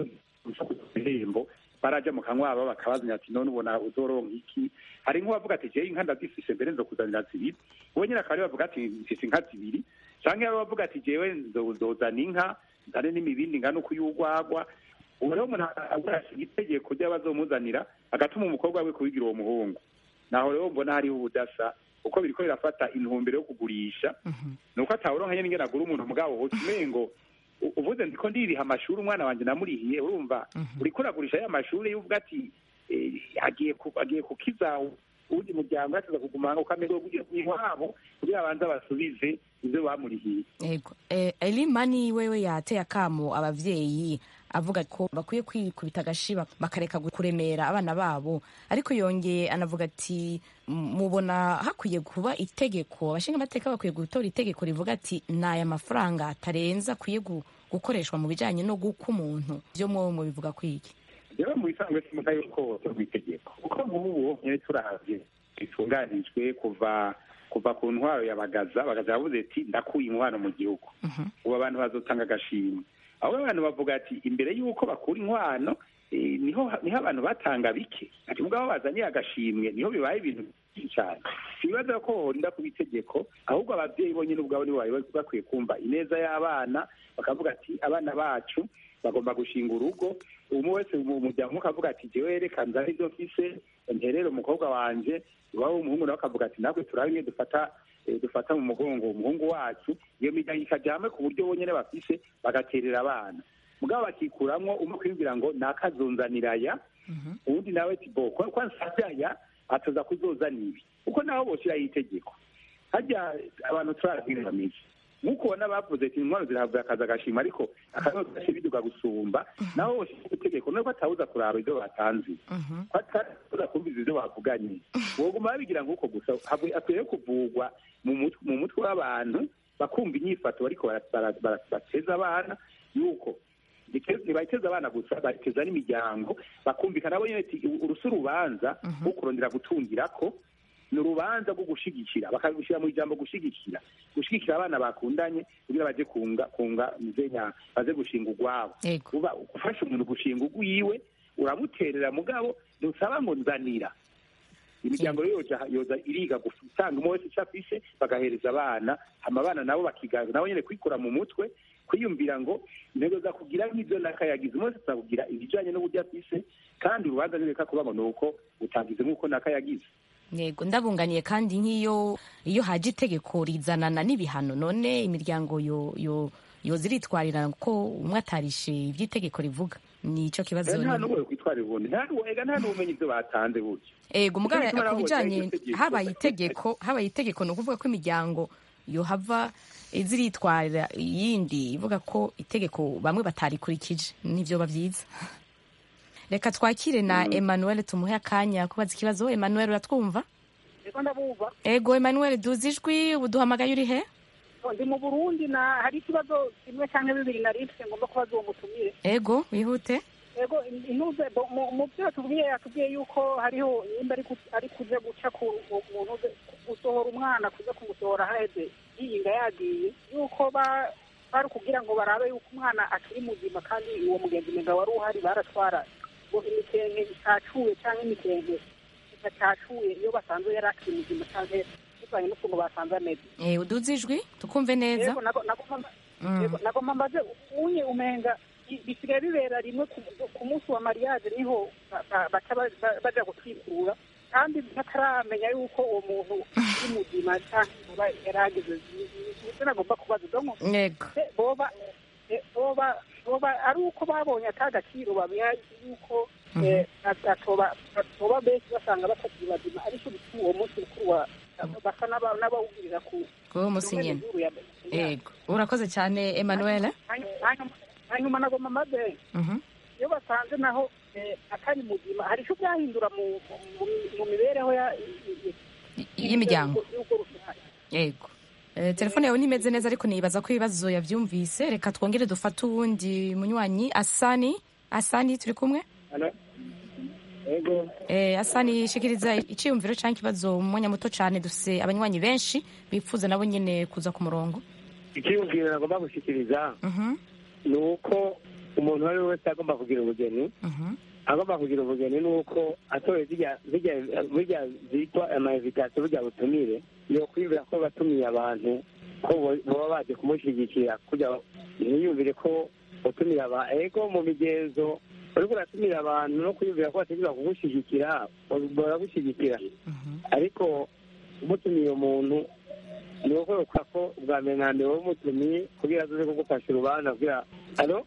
ibihembo baraja mu kanwabo bakabazanya ati none ubona uzoronka iki hari nk'uwavuga ati jewe inka ndazifise mbere nzokuzanira zibiri uwo nyine akaba ariwe bavuga ati mfise inka zibiri canke yaba bavuga ati jewe nzo- nzozana inka nzane n'imibindi ingana uko y'urwagwa ubu rero umuntu agurasha itegeko ry'abazomuzanira agatuma umukobwa we kubigira uwo muhungu naho rero mbona hariho ubudasa kuko biriko birafata intumbero yo kugurisha nuko atawuronka nyene ingene agura umuntu mugabo hoca umengo u- uvuze ndiko ndiriha amashuri umwana wanje namurihiye urumva uriko uragurisha ya mashuri yuvuga ati eh, agiye ku- agiye kukiza uwundi muryango yateza kugumanga ukamenya kugira iwabo kugira abanze basubize ivyo bamurihiye Ego. Eh, Elimani wewe yateye akamo abavyeyi avuga ko bakwiye kwikubita agashiba bakareka kuremera abana babo ariko yongeye anavuga ati "M- mubona hakwiye kuba itegeko abashinga amateka bakwiye gutora itegeko rivuga ati ni aya mafaranga atarenza akwiye gu- gukoreshwa mu bijanye no guka umuntu vyo mwowe mubivuga kwiki rero mu bisanzwe simuka yuko rw'itegeko kuko nk'ubu nyine turavye bitunganijwe kuva kuva ku ntwaro ya bagaza bagaza yavuze ati ndakuye inkwano mu gihugu ubu abantu bazotanga agashimwe aho abantu bavuga ati imbere y'uko bakura inkwano eh, niho niho abantu batanga bike ati mugabo bazaniye agashimwe niho bibaye ibintu byinshi cyane ibibazo ko horinda kuba itegeko ahubwo ababyeyi bonyine ubwabo nibo bari bakwiye kumva ineza y'abana bakavuga ati abana bacu bagomba gushinga urugo umwe wese mu muryango ukavuga ati jewe reka nzane ibyo mfise nterere umukobwa wanje iwabo w'umuhungu nawe akavuga ati natwe turabe ingene dufata eh, dufata mu mugongo umuhungu wacu iyo miryango ikaja hamwe ku buryo bonyene bafise bagaterera abana mugabo bakikuramwo umwe kwibwira ngo nakazonzaniraya uwundi nawe ati bo kwa kwa nsazaya atoza kuzozana ibi kuko naho boshiraho itegeko harya abantu turabwira bameze nk'uko ubona bavuze ati intwaro zirahabwa akazi agashima ariko akazi gashe biduga gusumba naho boshiraho itegeko nuko atawuza kuraba ibyo batanze ko atawuza kumviza ibyo bavuganye boguma babigira nk'uko gusa habwe- akwiye kuvugwa mu mutwe mu mutwe w'abantu bakumva inyifato bariko bara- bara- bara- bateza abana yuko ntibayiteza abana gusa bateza n'imiryango bakumvikana bo nyene ati urusi urubanza rwo kurondera gutungirako ni urubanza rwo gushigikira bakabishyira mu ijambo gushigikira gushigikira abana bakundanye kugira baje kunga kunga muzenya baze gushinga urwabo Yego. uba ufasha umuntu gushinga urwiwe uramuterera mugabo ntusaba ngo nzanira imiryango rero yoja yoza iriga gutanga umwe wese icyo afise bagahereza abana hama abana nabo bakiga nabo nyene kwikura mu mutwe kwiyumvira ngo intego za kugira nk'ibyo nakayagize umwe wese azakugira ibijanye n'uburyo afise kandi urubanza ntireka kuba ngo ni uko utagize nk'uko nakayagize yego ndabunganiye kandi nk'iyo iyo haje itegeko rizanana n'ibihano none imiryango yo yo yoza iritwarira ko umwe atarishe iby'itegeko rivuga ni ico kibazo nta nyine. n'umwe kwitwarira ubundi nta n'uwega nta n'ubumenyi ibyo batanze burya ego mugabo Nicyo gituma ku nabo bijanye botanga itegeko. habaye itegeko habaye itegeko ni ukuvuga ko imiryango yohava ziritwarira iyindi ivuga ko itegeko bamwe batarikurikije nivyo bavyiza reka twakire na Emmanuel tumuhe akanya kubaza ikibazo Emmanuel uratwumva reka ndabumva ego Emmanuel duzi ijwi ubu duhamagaye uri he ndi mu burundi na hari ikibazo kimwe cyangwa bibiri nari mfite ngomba kubaza uwo mutumire ego wihute ego intuze bo- mu- mu byo yatubwiye yatubwiye yuko hariho nimba ari ku- ari kuja guca ku muntu uze gusohora umwana kuza kumusohora haheze yiyinga yagiye yuko ba- bari kugira ngo barabe yuko umwana akiri muzima kandi uwo mugenzi mega wari uhari baratwara ngo imikenke itacuye cyangwa imikenke idacacuye iyo basanzwe yari akiri muzima cyangwa bivanye n'ukuntu basanze ameze Eh, uduze ijwi tukumve neza yego nako nako mama- Mm. yego nako mamaze unye umenga i- bisigaye bibera rimwe ku- ku munsi wa mariage niho ba- ba- baca ba- ba- baja gutwikura kandi bataramenya yuko uwo muntu uri muzima cyangwa yaragize nibyo nagomba kubaza donc yego se boba eh, boba boba ari uko babonye ata gaciro babiha yuko eh, atoba atoba benshi basanga batakiri bazima ariko bituma uwo munsi mukuru wa basa n'aba- n'abawugirira ku kuwo musi nyene zuru ya yego urakoze cyane emmanuel hanyuma hanyuma nagomba maze Mhm. iyo basanze naho eh, atari muzima hari icyo byahindura mu mu- mu mibereho ya Y- y'imiryango y'urugo rusange yego Eh, telefone yawe ntimeze neza ariko nibaza ko ibibazo yavyumvise reka twongere dufate uwundi munywanyi asani asani turi kumwe ego Eh, asani shikiriza iciyumviro canke ikibazo mu mwanya muto cane dufise abanywanyi benshi bipfuza nabo nyene kuza ku murongo icyiyumviro nagomba gushyikiriza Mhm, ni uko umuntu uwo ari we wese agomba kugira ubugeni mhm, agomba kugira ubugeni ni uko atoye zirya zirya burya zitwa amainvitation burya butumire yo kwibwira ko batumiye abantu ko bo- baba baje kumushyigikira kugira ntiyumvire ko utumira aba ego mu migenzo uriko uratumira abantu no kwiyumvira ko bategereza kugushyigikira baragushyigikira mhm. ariko umutumiye umuntu ni ukwereka ko ubwa mbere na mbere wowe umutumiye kugira aze kugufasha urubanza kugira alo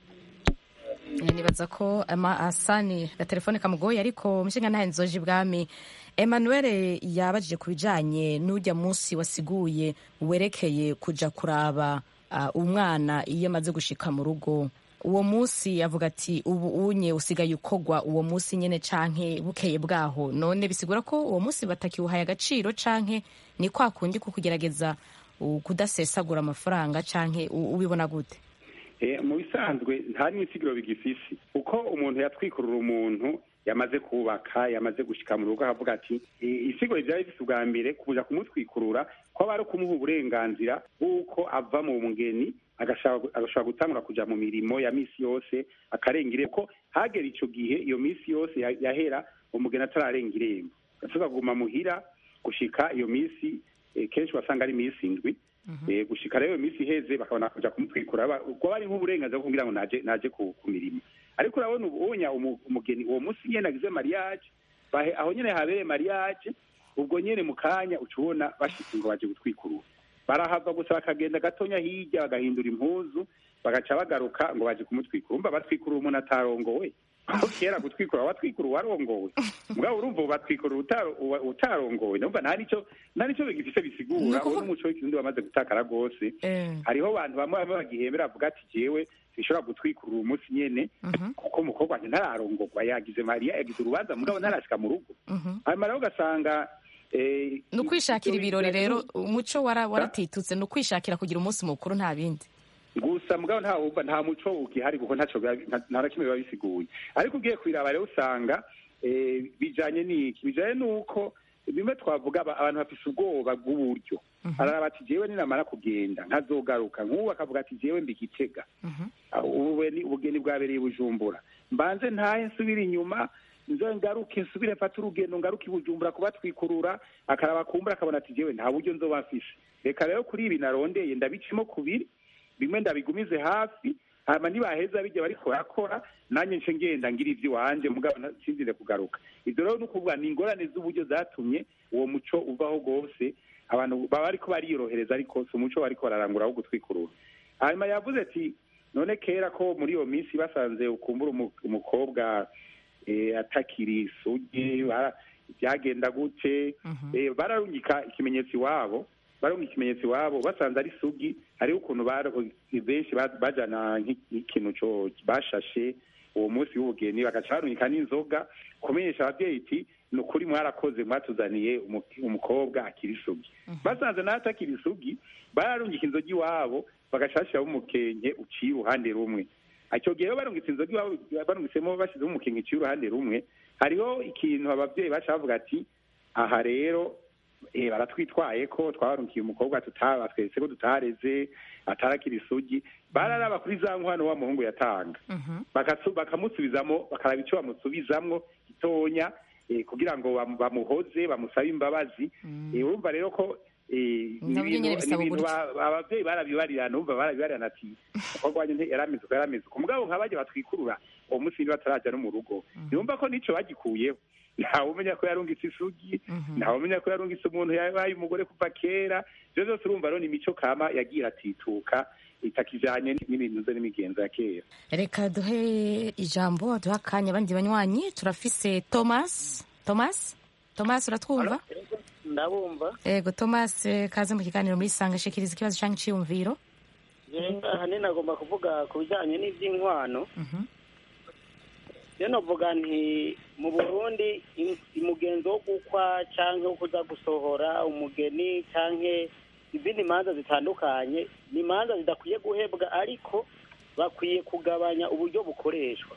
Eh, nibaza ko ama asani gatelefone kamugoye ariko mushinga ntahe nzoje ibwami emmanuel yabajije ku bijanye n'ujya munsi wasiguye werekeye kuja kuraba ah, umwana iyo amaze gushika mu rugo uwo munsi avuga ati ubu unye usigaye ukogwa uwo munsi nyene canke bukeye bwaho none bisigura ko uwo munsi batakiwuhaye agaciro canke ni kwa kundi ko kugerageza uh, kudasesagura amafaranga canke u- ubibona gute Eh, mu bisanzwe nta n'insigiro bigifise uko umuntu yatwikurura umuntu yamaze kubaka yamaze gushika mu rugo akavuga ati "I- isiguro vyari bifise ubwa mbere kuja kumutwikurura ko aba ari ukumuha uburenganzira bw'uko ava mu mugeni agashaka agashobora gutangura kuja mu mirimo ya misi yose akarenga irembo ko hagera ico gihe iyo misi yose ya- yahera umugeni atararenga irembo gatuza kuguma muhira gushika iyo misi eh, kenshi wasanga ari misi indwi Eh, gushika rero iyo minsi iheze bakabona kuja kumutwikura Ba- ubwo bari nk'uburenganzira bwo kugira ngo naje naje ku ku mirimo ariko urabona ubunya umu- umugeni uwo munsi nyene agize mariage bahe aho nyene habereye mariage ubwo nyene mu kanya uca ubona bashitse ngo baje gutwikurura barahava gusa bakagenda gatonya hirya bagahindura impuzu bagaca bagaruka ngo baje kumutwikura umva batwikurura umuntu atarongowe aho kera gutwikura watwikura uwarongowe mugabo urumva ubu batwikura utaro- uwa- utarongowe numva nta nico nta nico bigifise Ni bisigura ukuvuga- uwo n'umuco w'ikirundi wamaze gutakara rwose Eh, hariho abantu bamwe bamwe bagihembera bavuga ati jewe sinshobora gutwikurura umunsi nyene mhm, kuko umukobwa wanjye ntararongorwa yagize mariya yagize urubanza mugabo ntarashika mu rugo mhm. hanyuma rero ugasanga eh, ni ukwishakira ivyo ibirori bigira- rero umuco wara- waratitutse ni ukwishakira kugira umunsi mukuru nta bindi gusa mugabo nta wumva nta muco ugihari kuko ntaco biba- nta nta na kimwe biba bisiguye ariko ugiye kwiraba rero usanga eh, bijanye n'iki bijanye n'uko bimwe twavuga aba- abantu bafise ubwoba bw'uburyo araraba ati jewe ninamara kugenda nkazogaruka nk'ubu akavuga ati jewe mbigitega Mhm. ubugeni ubugeni bwabereye i bujumbura mbanze ntahe nsubire inyuma nzo ngaruke nsubire mfate urugendo ngaruke i bujumbura kubatwikurura akaraba kumbura akabona ati jewe nta buryo nzoba mfise reka rero kuri ibi narondeye ndabicemo kubiri bimwe ndabigumize hafi hama nibaheza bijya bariko barakora nanjye nce ngenda ngira ivy'iwanje mugabo nta- sinzire kugaruka ivyo rero ni ukuvuga ni ingorane z'uburyo zatumye uwo muco uvaho rwose abantu baba bariko bariyorohereza ariko si umuco bariko bararangura wo gutwikurura hanyuma yavuze ati none kera ko muri iyo minsi basanze ukumbura umu- umukobwa eh, atakiri isugi bara- byagenda gute eh, bararungika ikimenyetso iwabo barunga ikimenyetso iwabo basanze ari sugi hariho ukuntu bar- benshi ba- bajana nk'i- nk'ikintu co bashashe uwo munsi w'ubugeni bagaca barungika n'inzoga kumenyesha abavyeyi iti ni ukuri mwarakoze mwatuzaniye umu- umukobwa akiri isugi basanze nawe atakiri isugi bararungika inzoga iwabo bagaca bashiramo umukenke uciye uruhande rumwe icyo gihe rero barungitse inzoga iwabo barungitsemo bashyizemo umukenke uciye uruhande rumwe hariho ikintu abavyeyi baca bavuga ati aha rero eh, baratwitwaye ko twabarungiye umukobwa tutaba twese ko tutareze atarakira isugi bararaba kuri za nkwano wa muhungu yatanga Bakasu- bakamusubizamo bakaraba icyo bamusubizamwo gitonya eh, kugira ngo bamu- bamuhoze bamusabe imbabazi Eh, urumva rero ko Eh, ni Nabyo nyene ibintu- bisaba ni ibintu uburyo. ba- abavyeyi barabibarira numva barabibarira ati umukobwa wanje nte- yarameze uko yarameze uko mugabo nk'abaje batwikurura uwo munsi niba bataraja no mu rugo yumva ko nico bagikuyeho ntawe umenya ko yarungitse isugi ntawe umenya ko yarungitse umuntu yabaye umugore kuva kera ivyo vyose urumva rero ni imico kama yagiye atituka itakijanye n'ibintu ze n'imigenzo ya kera reka duhe ijambo duhe akanya abandi banywanyi turafise thomas thomas thomas uratwumva ndabumva yego thomas eh, kaze mu kiganiro muri sanga shikiriza ikibazo canke iciyumviro ahanini nagomba kuvuga ku bijyanye n'iby'inkwano rero navuga nti mu burundi im- umugenzo wo gukwa cyangwa wo kuza gusohora umugeni cyangwa izindi manza zitandukanye ni imanza zidakwiye guhebwa ariko bakwiye kugabanya uburyo bukoreshwa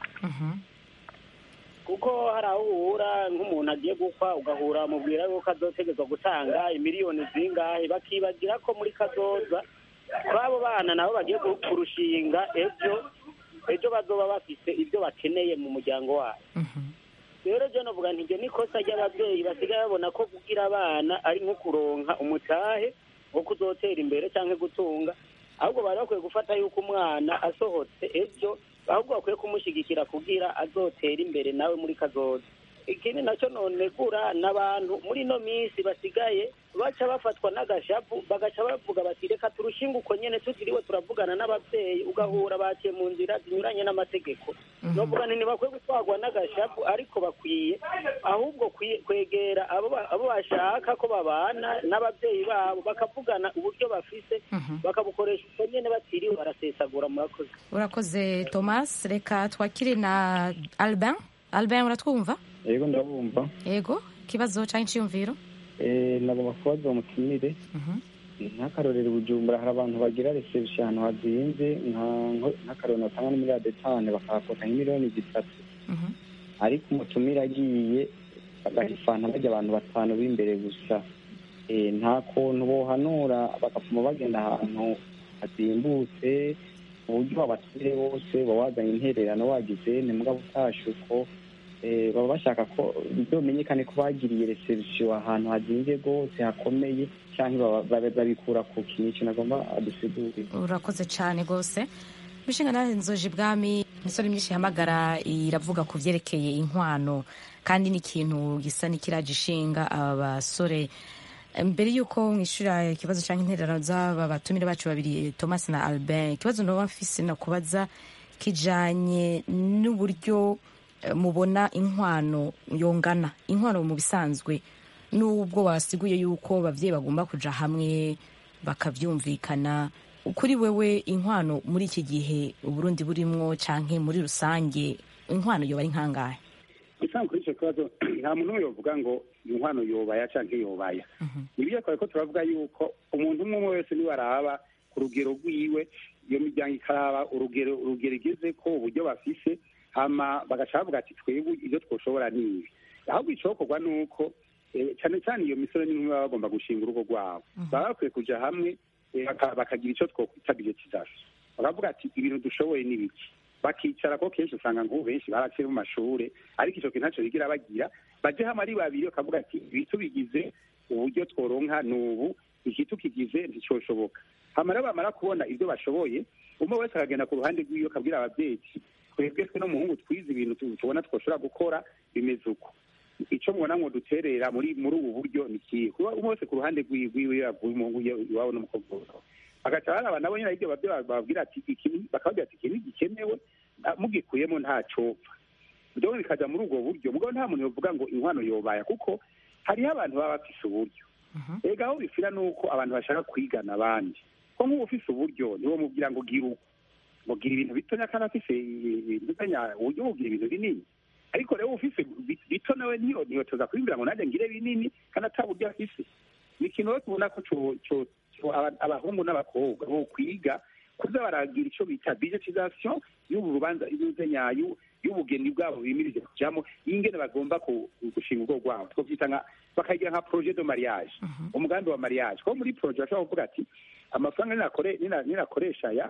kuko hari aho uhura nk'umuntu agiye gukwa ugahura mubwira yuko azotegezwa gutanga imiliyoni zingahe bakibagira ko muri kazoza kw'abo bana nabo bagiye ku- kurushinga ejo ejo bazoba bafite ibyo bakeneye mu muryango wabo rero ryo navuga nti iryo ni ikosa ry'ababyeyi basigaye babona ko kugira abana ari nko kuronka umutahe wo kuzotera imbere cyangwa gutunga ahubwo bari bakwiye gufata yuko umwana asohotse ejo ahubwo bakwiye kumushyigikira kugira azotera imbere nawe muri kazoza ikindi nacyo nonegura n'abantu muri ino minsi basigaye baca bafatwa n'agashapu bagaca bavuga bati reka turushinge uko nyene tutiriwe turavugana n'ababyeyi ugahura baciye mu nzira zinyuranye n'amategeko novuga nti ntibakwiye gutwarwa n'agashapu ariko bakwiye ahubwo kwi- kwegera abo ba- abo bashaka ko babana n'ababyeyi babo bakavugana uburyo bafise bakabukoresha uko nyene batiriwe barasesagura murakoze urakoze thomas reka twakire na albin albin uratwumva yego ndabumva yego ikibazo canke iciyumviro Eh, nagomba kubaza umutumire nk'akarorero i bujumbura hari abantu bagira reception ahantu hazinze nka- nko- nk'akarorero batanga n'imiliyarde tanu bakahakota nk'imiliyoni zitatu ariko umutumire agiye bagahifana bajya abantu batanu b'imbere gusa Eh, nta kuntu bohanura bagapfuma bagenda ahantu hazimbutse mu buryo abatumire bose baba wazanye intererano wagize ni mugabo utashe uko eh, baba bashaka ko bizomenyekane ko bagiriye reception ahantu hazinze rwose hakomeye cyangwa baba- baba- babikura ku kintu icyo nagomba adusigurire urakoze cyane rwose imishinga nawe nzoje ibwami imisore myinshi ihamagara iravuga ku byerekeye inkwano kandi ni ikintu gisa n'ikiraje ishinga aba basore mbere y'uko mwishyura ikibazo cyangwa intererano z'aba batumire bacu babiri thomas na albin ikibazo naba mfise no kubaza kijanye n'uburyo eh, mubona inkwano yongana inkwano mu bisanzwe n'ubwo wasiguye yuko ababyeyi bagomba kuja hamwe bakavyumvikana kuri wewe inkwano muri iki gihe uburundi burimwo canke muri rusange inkwano yoba ari nkangahe usanga kuri icyo kibazo nta muntu umwe yovuga ngo inkwano yobaya cyangwa yobaya nibyo twari ko turavuga yuko umuntu umwe umwe wese niwe araba ku rugero rwiwe iyo miryango ikaraba urugero urugero igeze ko uburyo bafise hama bagaca bavuga ati twebwe ibyo twoshobora ni ibi ahubwo icokorwa ni uko eh, cyane cyane iyo misore n'inkumi baba bagomba gushinga urugo rwabo baba bakwiye kuja hamwe eh, baka- bakagira icyo twokwita budgetisation bakavuga ati ibintu dushoboye ni biki bakicara ko kenshi usanga nk'ubu benshi baraciye mu mashure ariko icyo kintu ntacyo bigira bagira baje hamwe ari babiri bakavuga ati ibi tubigize uburyo tworonka ni ubu iki tukigize nticyoshoboka hama rero bamara kubona ibyo bashoboye umwe wese akagenda ku ruhande rw'iyo akabwira ababyeyi ati twebwe twe n'umuhungu twize ibintu tu- tubona twoshobora gukora bimeze uko icyo mubona ngo duterera muri muri ubu buryo ni ikihe kuba umwe wese ku ruhande rw'iwe rw'iwe yavuye umuhungu ye- iwabo n'umukobwa wawe bagaca baraba nabo nyine ibyo babyeyi bababwira ati iki ni- bakababwira ati iki ntigikenewe ah, mugikuyemo ntacopfa rero bikaja muri ubwo buryo mugabo nta muntu yovuga ngo inkwano yobaya kuko hariho abantu baba bafise uburyo ega aho bifira ni uko abantu bashaka kwigana abandi ko nk'ubu ufise uburyo niwo mubwira ngo gira uko ngo gira ibintu bitonya kandi afise ibitanya uburyo bugira ibintu binini ariko rero ufise bi- bito nawe niyo niyo tuza kwimbira ngo nanjye ngire binini kandi ata buryo afise ni ikintu rero tubona ko co- co- co aba- abahungu n'abakobwa bo kwiga kuza baragira ico bita budgetisation y'ubu rubanza y'uzenya y'ubugeni bwabo bimirije kujamo y'ingene bagomba ku- gushinga urugo rwabo twovyita nka bakagira nka projet de mariage umugambi wa mariage ko muri projet bashobora kuvuga ati amafaranga ninakore- nina- ninakoresha aya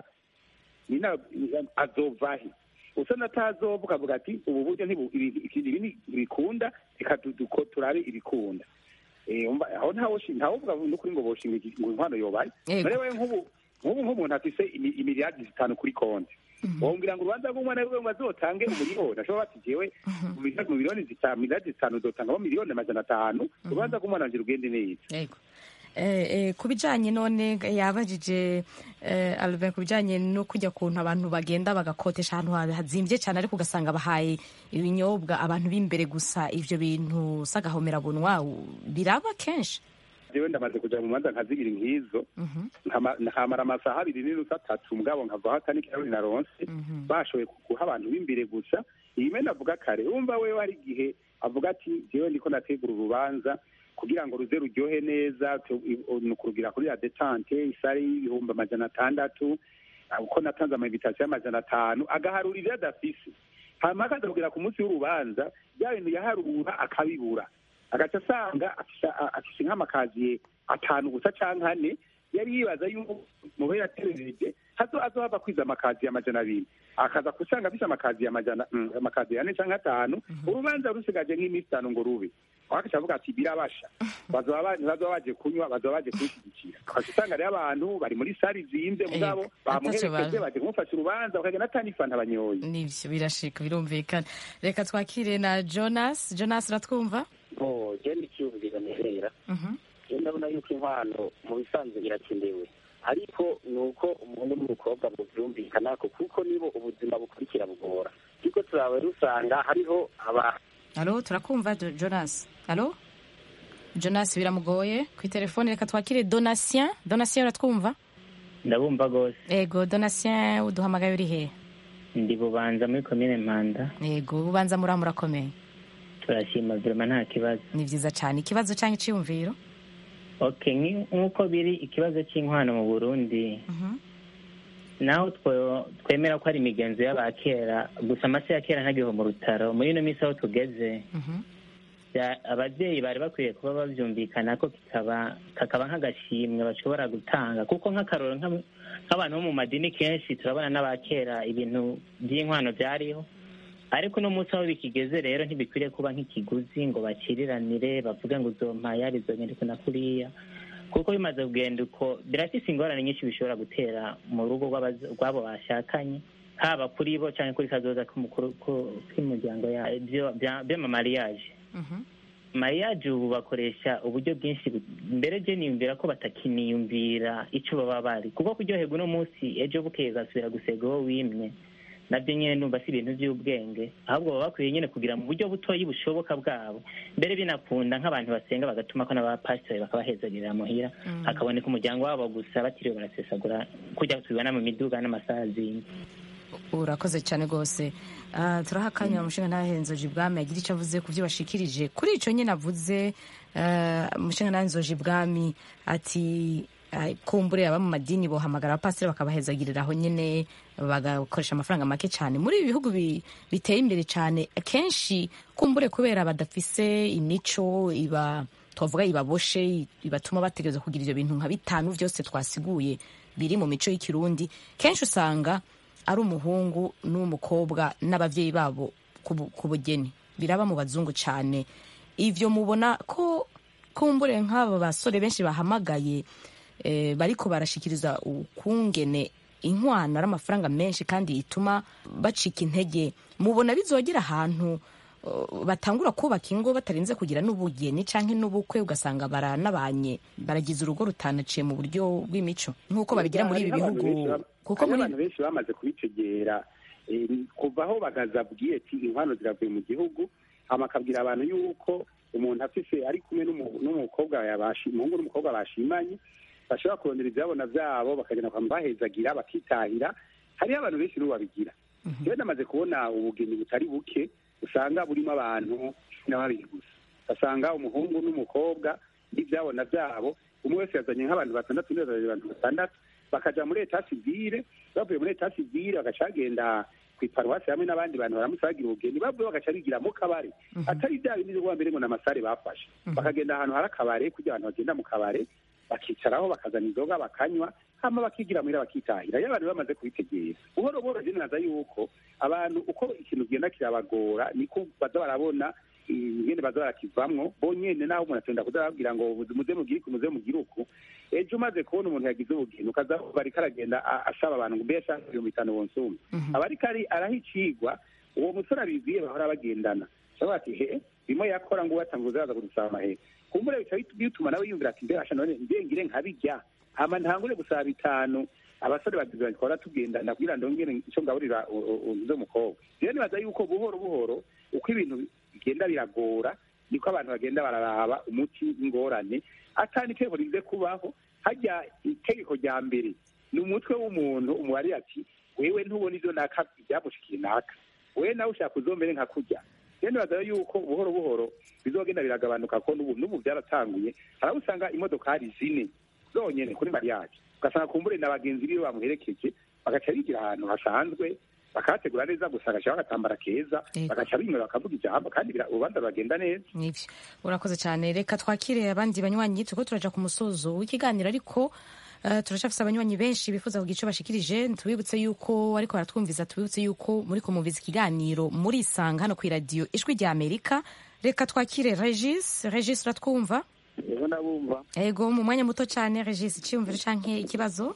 nina azovahe usa natazovuga ukavuga ati ubu buryo ntibu- ibi- ibi ibi ntibikunda reka du- duko- turabe ibikunda Eh, umva, aho ntawe ntawuvuga n'ukuri ngo boshinga iki- ngo inkwano yobaye Yego. none we nk'ubu nk'ubu nk'umuntu afise imi- imiliyardi zitanu kuri konti wombwira ngo urubanza rw'umwana wiwe ngo azotange umuriyoni ashobora bati jewe mu miliyoni- mu miliyoni zitanu miliyardi zitanu uzotangamo miliyoni amajana atanu urubanza rw'umwana wanje rugende neza yego Eh, eh, ku bijyanye none yabajije eh, Albert ku bijyanye no kujya kuntu abantu bagenda bagakotesha ahantu ha- hazimbye cyane ariko ugasanga bahaye ibinyobwa abantu b'imbere gusa ibyo bintu s'agahomerabunwa biraba kenshi jewe ndamaze kuja mu manza nka zibiri nk'izo nkama- nkamara amasaha abiri n'inusu atatu mugabo nkavaho atani kirahuri naronse bashoboye guha abantu b'imbere gusa iyime navuga kare wumva wewe hari igihe avuga ati jewe ndiko nategura urubanza kugira ngo ruze ruryohe neza tu- i- ni ukurugira kuri la detante isare y'ibihumbi amajana atandatu ah, uko natanze amainvitasiyo y'amajana atanu agaharura ibyo adafise hanyuma akaza kugera ku munsi w'urubanza bya bintu yaharura akabibura agaca asanga afise- a- afise nk'amakaziye atanu gusa canke ane yari yibaza yuko mubo yaterereje hazo azohava kwiza amakaziye amajana abiri akaza kusanga afise amakaziye amajana mm, amakaziye ane canke atanu urubanza rusigaje nk'iminsi itanu ngo rube wakaca avuga ati birabasha bazoba ba- ntibazoba baje kunywa bazoba baje kunshyigikira ukaca usanga rero abantu bari muri sari zimvye mugabo Eh, bamuherekeje ataco bazi. baje kumufasha urubanza bakagenda atanifanta abanyoye nibyo birashika birumvikana reka twakire na jonas jonas uratwumva oh genda icyumviro nihera je ndabona yuko inkwano mu bisanzwe irakenewe ariko ni uko umuntu n'umukobwa muvyumvikanako kuko nibo ubuzima bukurikira bugora ariko turawe rusanga hariho aba alo turakumva Jo- jonas alo jonas biramugoye ku itelefone reka twakire donatien donatien uratwumva ndabumva rwose ego donatien uduhamagaye uri hehe ndi bubanza muri komine mpanda yego ubanza muri murakomeye turashima virema nta kibazo ni byiza cyane ikibazo cyangwa icyiyumviro okay nki- nk'uko biri ikibazo cy'inkwano mu burundi naho two- twemera ko ari imigenzo y'abakera gusa amase ya kera ntagiho mu rutaro muri ino minsi aho tugeze bya- ababyeyi bari bakwiye kuba babyumvikana ko kikaba kakaba nk'agashimwe bashobora gutanga kuko nk'akaroro nk'ab- nk'abantu bo mu madini kenshi turabona n'abakera ibintu by'inkwano byariho ariko uno munsi aho bikigeze rero ntibikwiriye kuba nk'ikiguzi ngo bakiriranire bavuge ngo uzompa yari izonyereko na kuriya kuko bimaze kugenda uko birafise ingorane nyinshi bishobora gutera mu rugo rw'abaz- rw'abo bashakanye haba kuri bo cyangwa kuri kazoza k'umukuru- ku- k'imiryango ya- byo- bya- by'amamariyaje mariyaje ubu bakoresha uburyo bwinshi bu- mbere je niyumvira ko batakiniyumvira ico baba bari kuko kuryoherwa uno munsi ejo bukeye ugasubira gusega uwo wimye nabyo nyene numva si ibintu by'ubwenge ahubwo baba bakwiye nyene kugira mu buryo butoyi bushoboka bwabo mbere binakunda nk'abantu basenga bagatuma ko n'abapasitori bakabahezagirira muhira hakaboneka umuryango wabo gusa batiriwe barasesagura kujya tubibona mu miduga n'amasazi urakoze cyane rwose Ah, turaha akanya umushinga ntahenzoje ibwami agira icyo avuze ku byo bashikirije kuri icyo nyine avuze ah, umushinga ntahenzoje ibwami ati ah, kumbure aba mu madini bohamagara abapasiteri bakabahezagirira aho nyine bagakoresha amafaranga make cyane muri ibi bihugu bi- biteye imbere cyane akenshi kumbure kubera badafise imico iba twavuga ibaboshe ibatuma bategereza kugira ibyo bintu nka bitanu byose twasiguye biri mu mico y'ikirundi kenshi usanga ari umuhungu n'umukobwa n'ababyeyi babo ku bu- ku bugeni biraba mu bazungu cyane ivyo mubona ko kumbure nk'aba basore benshi bahamagaye eh, bariko barashikiriza ukungene inkwano ari amafaranga menshi kandi ituma bacika intege mubona bizogera ahantu uh, batangura kubaka ingo batarinze kugira n'ubugeni canke n'ubukwe ugasanga baranabanye baragize urugo rutanaciye mu buryo bw'imico nk'uko babigira muri ibi Hariho abantu bihugu benshi bam- kuko hariho muri abantu benshi bamaze kubitegera eh, kuva aho bagazabwiye ati inkwano ziravuye mu gihugu hama akabwira abantu yuko umuntu afise ari kumwe n'umu- n'umukobwa yabashi- umuhungu n'umukobwa bashimanye bashobora kurondera ivyabona vyabo bakagenda kwa bahezagira bakitahira hariho abantu benshi n'ubu babigira rero namaze kubona ubugeni butari buke usanga burimo abantu cumi na babiri gusa ugasanga umuhungu n'umukobwa n'ivyabona vyabo umwe wese yazanye nk'abantu batandatu undi yazanye abantu batandatu bakaja muri eta sivile bavuye muri eta sivile bagaca bagenda ku iparuwasi hamwe n'abandi bantu baramutse bagira ubugeni bavuye bagaca bigira mu kabare atari bya bindi byo mbere ngo n'amasare bafashe bakagenda ahantu hari akabare kugira abantu bagenda mu kabare bakicaraho bakazana inzoga bakanywa hama bakigira muhira bakitahira iyo abantu bamaze kubitegera buhoro buhoro naza yuko abantu uko ikintu kigenda kirabagora niko baza barabona ingene baza barakivamwo bonyene naho umuntu atenda kuza arababwira ngo muze mugire uku muze mugire uku ejo umaze kubona umuntu yagize ubugeni ukaza bariko aragenda asaba abantu ngo mbe yashaka ibihumbi bitanu bonsuma aba ariko araha icigwa uwo musore abiziye bahora bagendana shabaga ati he bimwe yakora ngo uwatanga uzaza kudusaba amahera kumbure bica bituma nawe yumvira ati mbere none mbengire nkabirya hama ntangure gusaba bitanu abasore bagize bati twara tugendana kugira ndongere icyo ngaburira uzo mukobwa rero nibaza yuko buhoro buhoro uko ibintu bigenda biragora niko abantu bagenda bararaba umuti w'ingorane atani itegeko rize kubaho hajya itegeko rya mbere ni umutwe w'umuntu umubare ati wewe ntubona ivyo naka byamushikiye naka wewe nawe ushaka uzombere nka kurya rero nibaza yuko buhoro buhoro bizogenda biragabanuka ko n'ubu n'ubu byaratanguye hari aho usanga imodokari zine zonyene kuri mariage ugasanga kumbure na bagenzi biwe bamuherekeje bagaca bigira ahantu hasanzwe bakahategura neza gusa agaca bagatambara keza bagaca bimwe bakavuga ijambo kandi urubanza ruragenda neza nibyo urakoze cyane reka twakire abandi banywanyi turiko turaja ku musozo w'ikiganiro ariko Uh, turacafise abanywanyi benshi bifuza kugira ico bashikirije tubibutse yuko ariko baratwumviza tubibutse yuko muri kumumviza ikiganiro muri isanga hano kw'iradiyo ijwi rya amerika reka twakire regis regis uratwumva ego ndabumva ego mu mwanya muto cyane regis iciyumviro canke ikibazo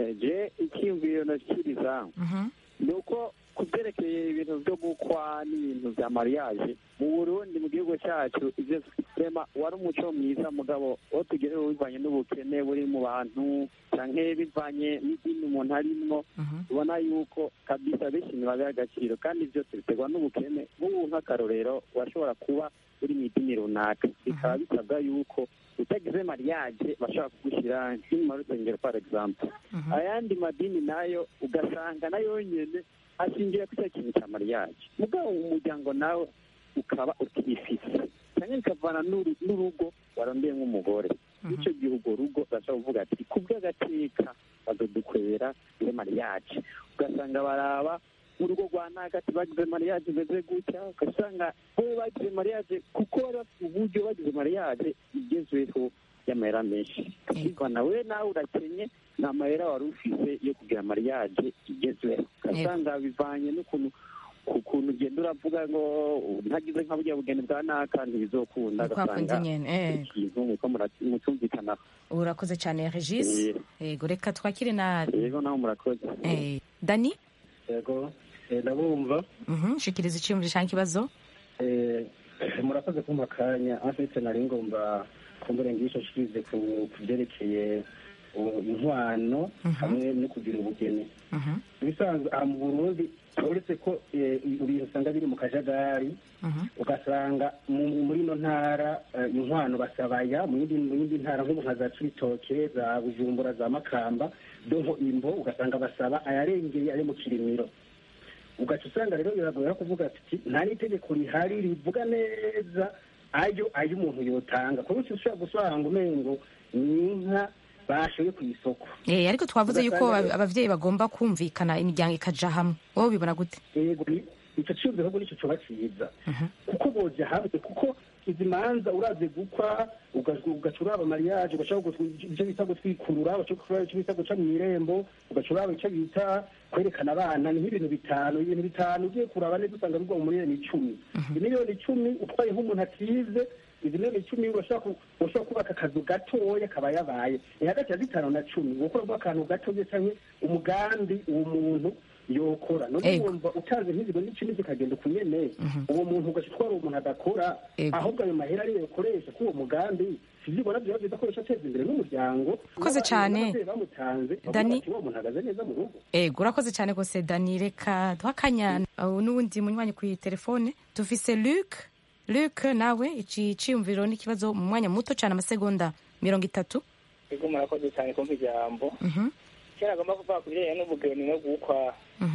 je ikiyumviro nashikiriza ni uko ku byerekeye ibintu byo gukwa n'ibintu bya mariage mu burundi mu gihugu cyacu ivyo sema wari umuco mwiza mugabo wo tugereho bivanye n'ubukene buri mu bantu canke bivanye n'idini umuntu arimwo ubona yuko kabisa benshi ntibabiha agaciro kandi byose biterwa n'ubukene nk'ubu nk'akarorero washobora kuba uri mu idini runaka bikaba bisabwa yuko utagize mariage bashobora kugushyira nk'inyuma y'urusengero par exemple ayandi madini nayo ugasanga nayo nyene ashingiye ku cya kintu cya mariage mugabo umuryango nawe ukaba utifise cyane bikavana n'urugo warondeye nk'umugore icyo gihe urwo rugo bashobora kuvuga ati ku bw'agateka bazodukwera iyo mariage ugasanga baraba urugo rwa nagati bagize mariage imeze gutya ugasanga bo bagize mariage kuko bari bafite uburyo bagize mariage igezweho y'amahera menshi ariko nawe nawe urakenye nta mahera wari ufise yo kugira mariage igezweho ugasanga bivanye n'ukuntu ukuntu ugenda uravuga ngo ntagize nka burya bugeni bwa naka ntibizokunda ugasanga ikintu muko mutumvikanaho urakoze cyane regis yego reka twakire na yego nawe murakoze dani yego ndabumva shikiriza iciyumviro cyangwa ikibazo murakoze kumpa akanya afite nari ngomba kumbure ngisho shikirize ku byerekeye inkwano hamwe no kugira ubugeni ibisanzwe aha mu burundi uretse ko ibintu usanga biri mu kajagari ugasanga muri ino ntara inkwano basabaya mu yindi ntara nk'ubu nka za cibitoke za bujumbura za makamba donko imbo ugasanga basaba ayarengeye ayo mu kirimiro ugaca usanga rero biragoye kuvuga ati nta n'itegeko rihari rivuga neza ayo ayo umuntu yotanga kuko ushobora gusanga umengo ni inka bashoye ku isoko eh ariko twavuze yuko abavyeyi bagomba kumvikana imiryango ikaja hamwe wowe ubibona gute yego ico cyumviro ahubwo nico coba ciza kuko boja hamwe kuko izi manza uraze gukwa ugaca uraba mariage ugaca ivyo bita gutwikurura ugaca icyo bita guca mw'irembo ugaca uraba ico bita kwerekana abana ni nk'ibintu bitanu ibintu bitanu ugiye kuraba neza usanga bigwa mu miliyoni icumi imiliyoni icumi utwaye nk'umuntu atize izi miliyoni icumi urashobora kubaka akazu gatoya kaba yabaye ni hagati ya zitanu na cumi gukoramo akantu gatoya cyangwa umugambi uwo muntu yokora none wumva utanze nk'ibiro n'icumi zikagenda ukunyene uwo muntu ugaca utwara uwo muntu adakora ahubwo ayo mahera ariyo yokoresha k'uwo mugambi sivyibona vyoba vyiza koresha ateza imbere n'umuryango urakoze cyane bamutanze dani uwo muntu ahagaze neza mu rugo ego urakoze cyane rwose dani reka duha akanya n'uwundi munywanyi kuri telefone dufise luc luc nawe iki ciyumviro n'ikibazo mu mwanya muto cyane amasegonda mirongo itatu ego murakoze cyane kumva ijambo kera agomba kuvuga ku bijyanye n'ubugeni no gukwa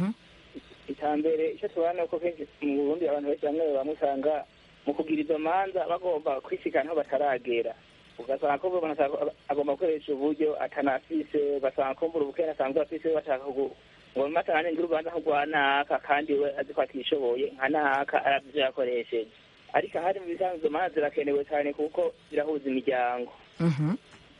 iterambere icyo tubona uko kenshi mu burundi abantu benshi bamwe bamwe usanga mu kugira izo manza bagomba kwisikana aho bataragera ugasanga ko umuntu agomba gukoresha uburyo atanafise ugasanga ko mbura ubukene asanzwe afise bashaka ngo matanga ngira urubanza nk'urwa naka kandi we azi ko atishoboye nka naka aravye ivyo yakoresheje ariko ahari mu bisanzwe manza zirakenewe cyane kuko zirahuza imiryango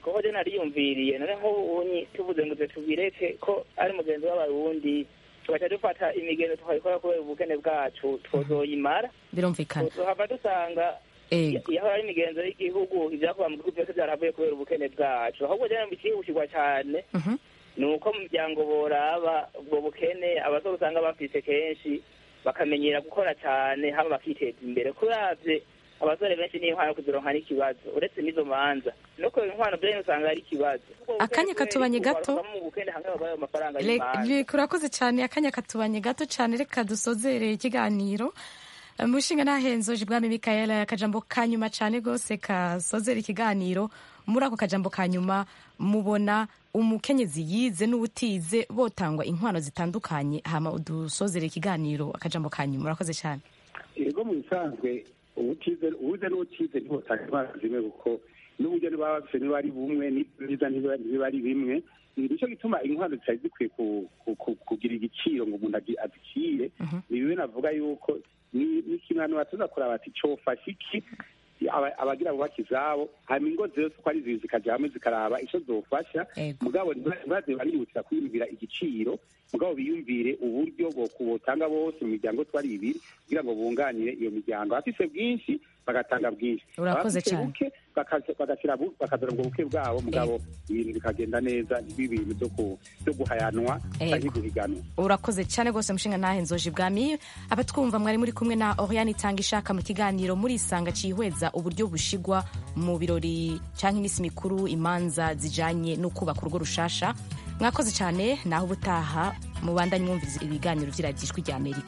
kuko je nariyumviriye none nk'ubunyi tuvuze ngo twe tubireke ko ari mugenzi w'abarundi tugaca dufata imigendo tukayikora kubera ubukene bwacu twozoyimara birumvikana tuhava dusanga Ego. iyo ari imigenzo y'igihugu ibyakuba mu gihugu byose byaravuye kubera ubukene bwacu ahubwo rero ikihutirwa cyane ni uko mu miryango boraba ubwo bukene abasore usanga bafise kenshi bakamenyera gukora cyane hama bakiteza imbere kuravye abasore benshi niyo nkwano kuzironka n'ikibazo uretse n'izo manza no kubera inkwano byanyu usanga ari ikibazo akanya katubanye gato mu bukene hamwe bagaye amafaranga Le- y'imanza le- urakoze cyane akanya katubanye gato cyane reka dusozere ikiganiro Eh, mushinga nahenzoje bwami mikaela akajambo ka nyuma cyane rwose kasozera ikiganiro muri ako kajambo ka nyuma mubona umukenyezi yize n'ubutize botangwa inkwano zitandukanye hama udusozere ikiganiro akajambo ka nyuma urakoze cyane yego mu bisanzwe ubutize ubuze n'ubutize ntibotanga intwaro zimwe kuko n'uburyo niba bafise niba ari bumwe n'ibiza ntibiba ari bimwe ni nicyo gituma intwaro zitari zikwiye ku- ku- ku- kugira igiciro ngo umuntu agi- azicire ni bimwe navuga yuko ni ni ikintu abantu batuza kuraba ati cofasha iki aba- abagira bubaka izabo hanyuma ingo zose uko ari zibiri zikaja hamwe zikaraba ico zofasha mugabo ntibaze barihutira kwiyumvira igiciro mugabo biyumvire uburyo bwo kubotanga bose mu miryango twari ibiri kugira ngo bunganire iyo miryango abafise bwinshi bagatanga bwinshi Urakoze Abafise cyane. buke bakaza- bagashyira bu- bakazana ubwo buke bwabo mugabo ibintu bikagenda neza ntibibe ibintu byo ku- byo guhayanwa Ego. canke guhiganwa urakoze cyane rwose mushinga nahenzoje bwami abatwumva mwari muri kumwe na oriane itanga ishaka mu kiganiro murisanga cihweza uburyo bushigwa mu birori cyangwa iminsi mikuru imanza zijanye no kubaka urugo rushasha mwakoze cyane naho ubutaha mubandanye mwumviriza ibiganiro vy'iradiyo ijwi rya amerika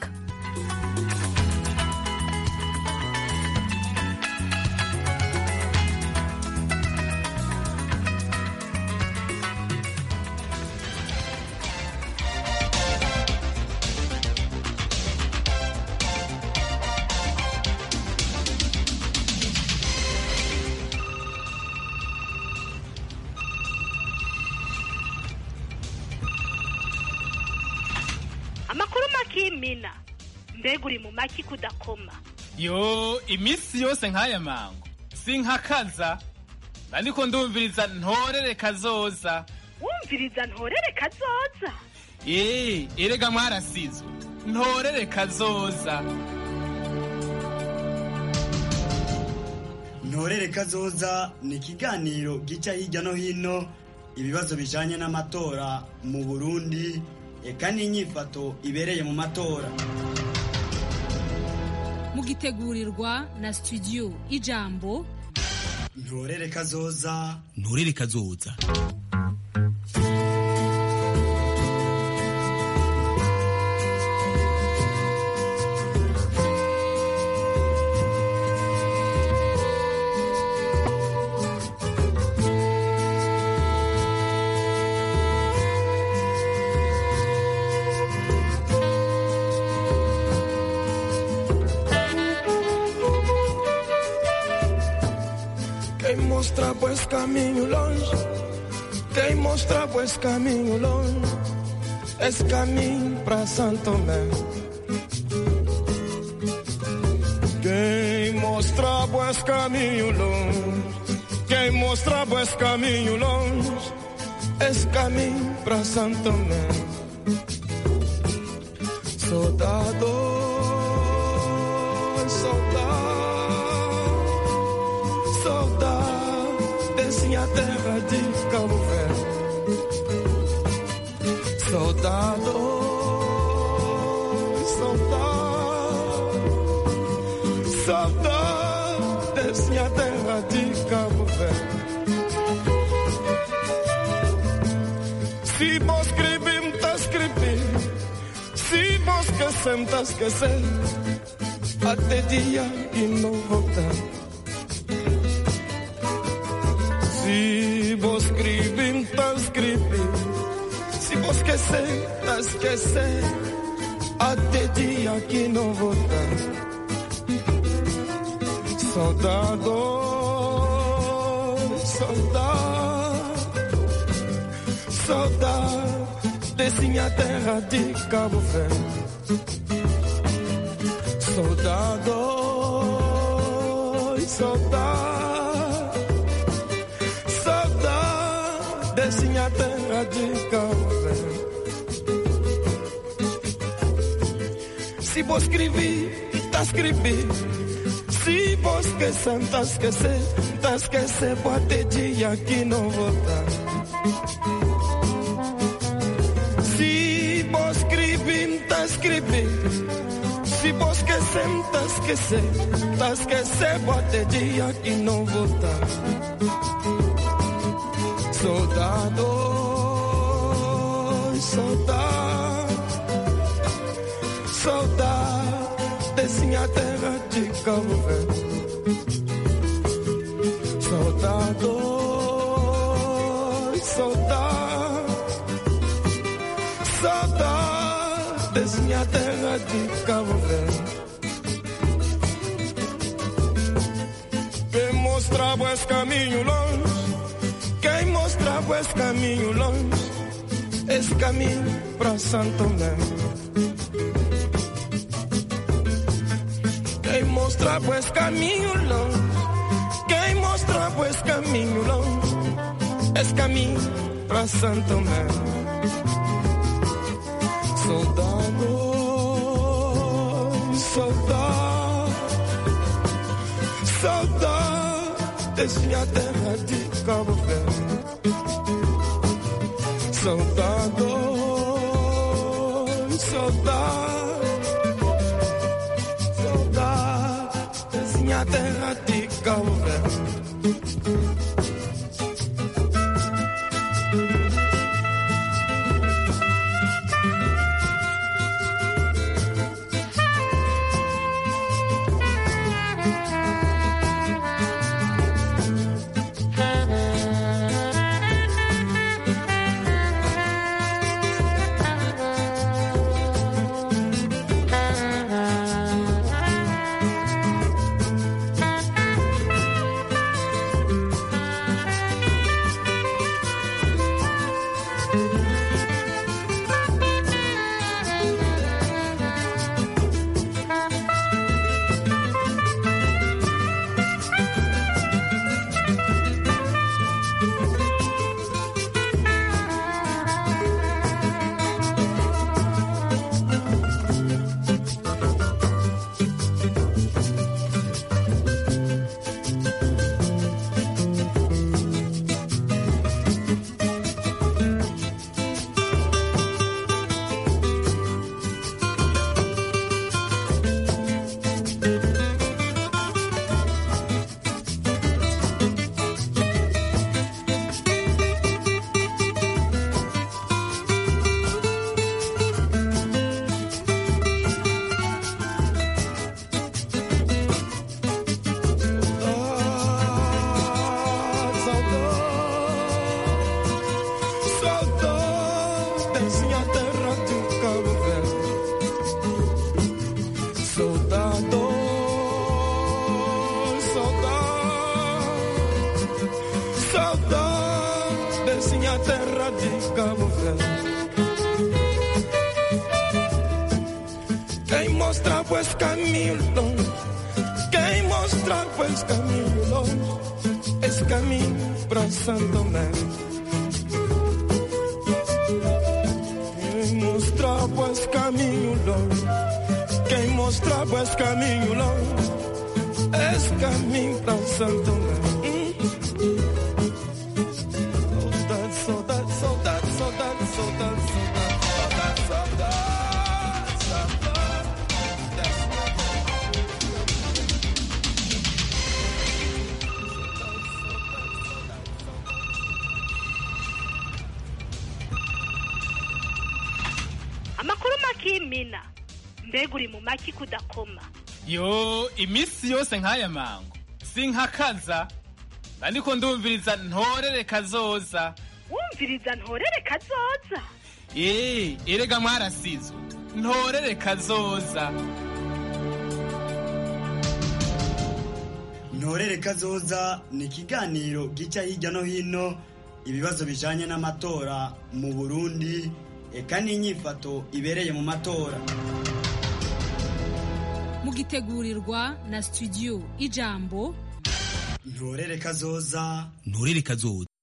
amakuru makimina mbega uri mu maki kudakoma yo iminsi yose nk'aya mango sinkakaza ariko ndumviriza ntorere kazoza wumviriza ntorere kazoza ee erega mwarasizwe ntorere kazoza ntorere kazoza ni ikiganiro gica hirya no hino ibibazo bijanye n'amatora mu burundi eka n'inyifato ibereye mu matora mugitegurirwa na studio ijambo ntorere kazoza ntorere kazoza Quem mostra pois caminho longe, quem mostra pois caminho longe, esse caminho para Santo Tomé. Quem mostra pois caminho longe, quem mostra pois caminho longe, esse caminho para Santo Tomé. Soldado, soldado saudade desse a terra de Cabo Verde. Saudade, saudade, saudade desse a terra de Cabo Verde. Se vos escrever, tá escrever. Se vos esquecer, tá esquecer. Até dia e não voltar. Se vos escrever, tá escrever. Se vos esquecer, tá esquecer. Até dia que não voltar. Saudade, saudade, saudade desse minha terra de Cabo Verde. Saudade, saudade, saudade Se vou escrever, tá escrever. Se vou esquecer, tá esquecer. Tá esquecer, pode dia que não voltar. Se vou escrever, tá escrever. Se vou esquecer, tá esquecer. Tá esquecer, pode dia que não voltar. Soldado, soldado, soldado desse minha terra de Cabo Verde. Soldado, soldado, soldado desse minha terra de Cabo Verde. Quem mostrava esse caminho longe quem mostrava esse caminho longe, esse caminho para Santo Tomé. Quem mostrava esse caminho longe, quem mostrava esse caminho longe, esse caminho para Santo Tomé. Soldado, soldado, soldado desse minha terra de Cabo Verde. Soldado, soldado, soldado, desse minha terra de Cabo Verde. Soldado desse minha terra de Cabo Verde. Soldado, soldado, soldado desse minha terra de Cabo Verde. Quem mostra pues caminho longe, quem mostra pues caminho longe, esse caminho para Santo Tomé. Quem mostrava esse caminho longe, quem mostrava esse caminho longe, esse caminho para Santo Tomé. Saudade, saudade, saudade, saudade, saudade, saudade, saudade, saudade. amakuru makimina mbega uri mu maki kudakoma yo iminsi yose nk'aya mango sinkakaza ndiko ndumviriza ntorere kazoza wumviriza ntorere kazoza ee erega mwarasizwe ntorere kazoza ntorere kazoza ni ikiganiro gica hirya no hino ibibazo bijanye n'amatora mu burundi eka n'inyifato ibereye mu matora mugitegurirwa na studio ijambo ntorere kazoza nturere kazoza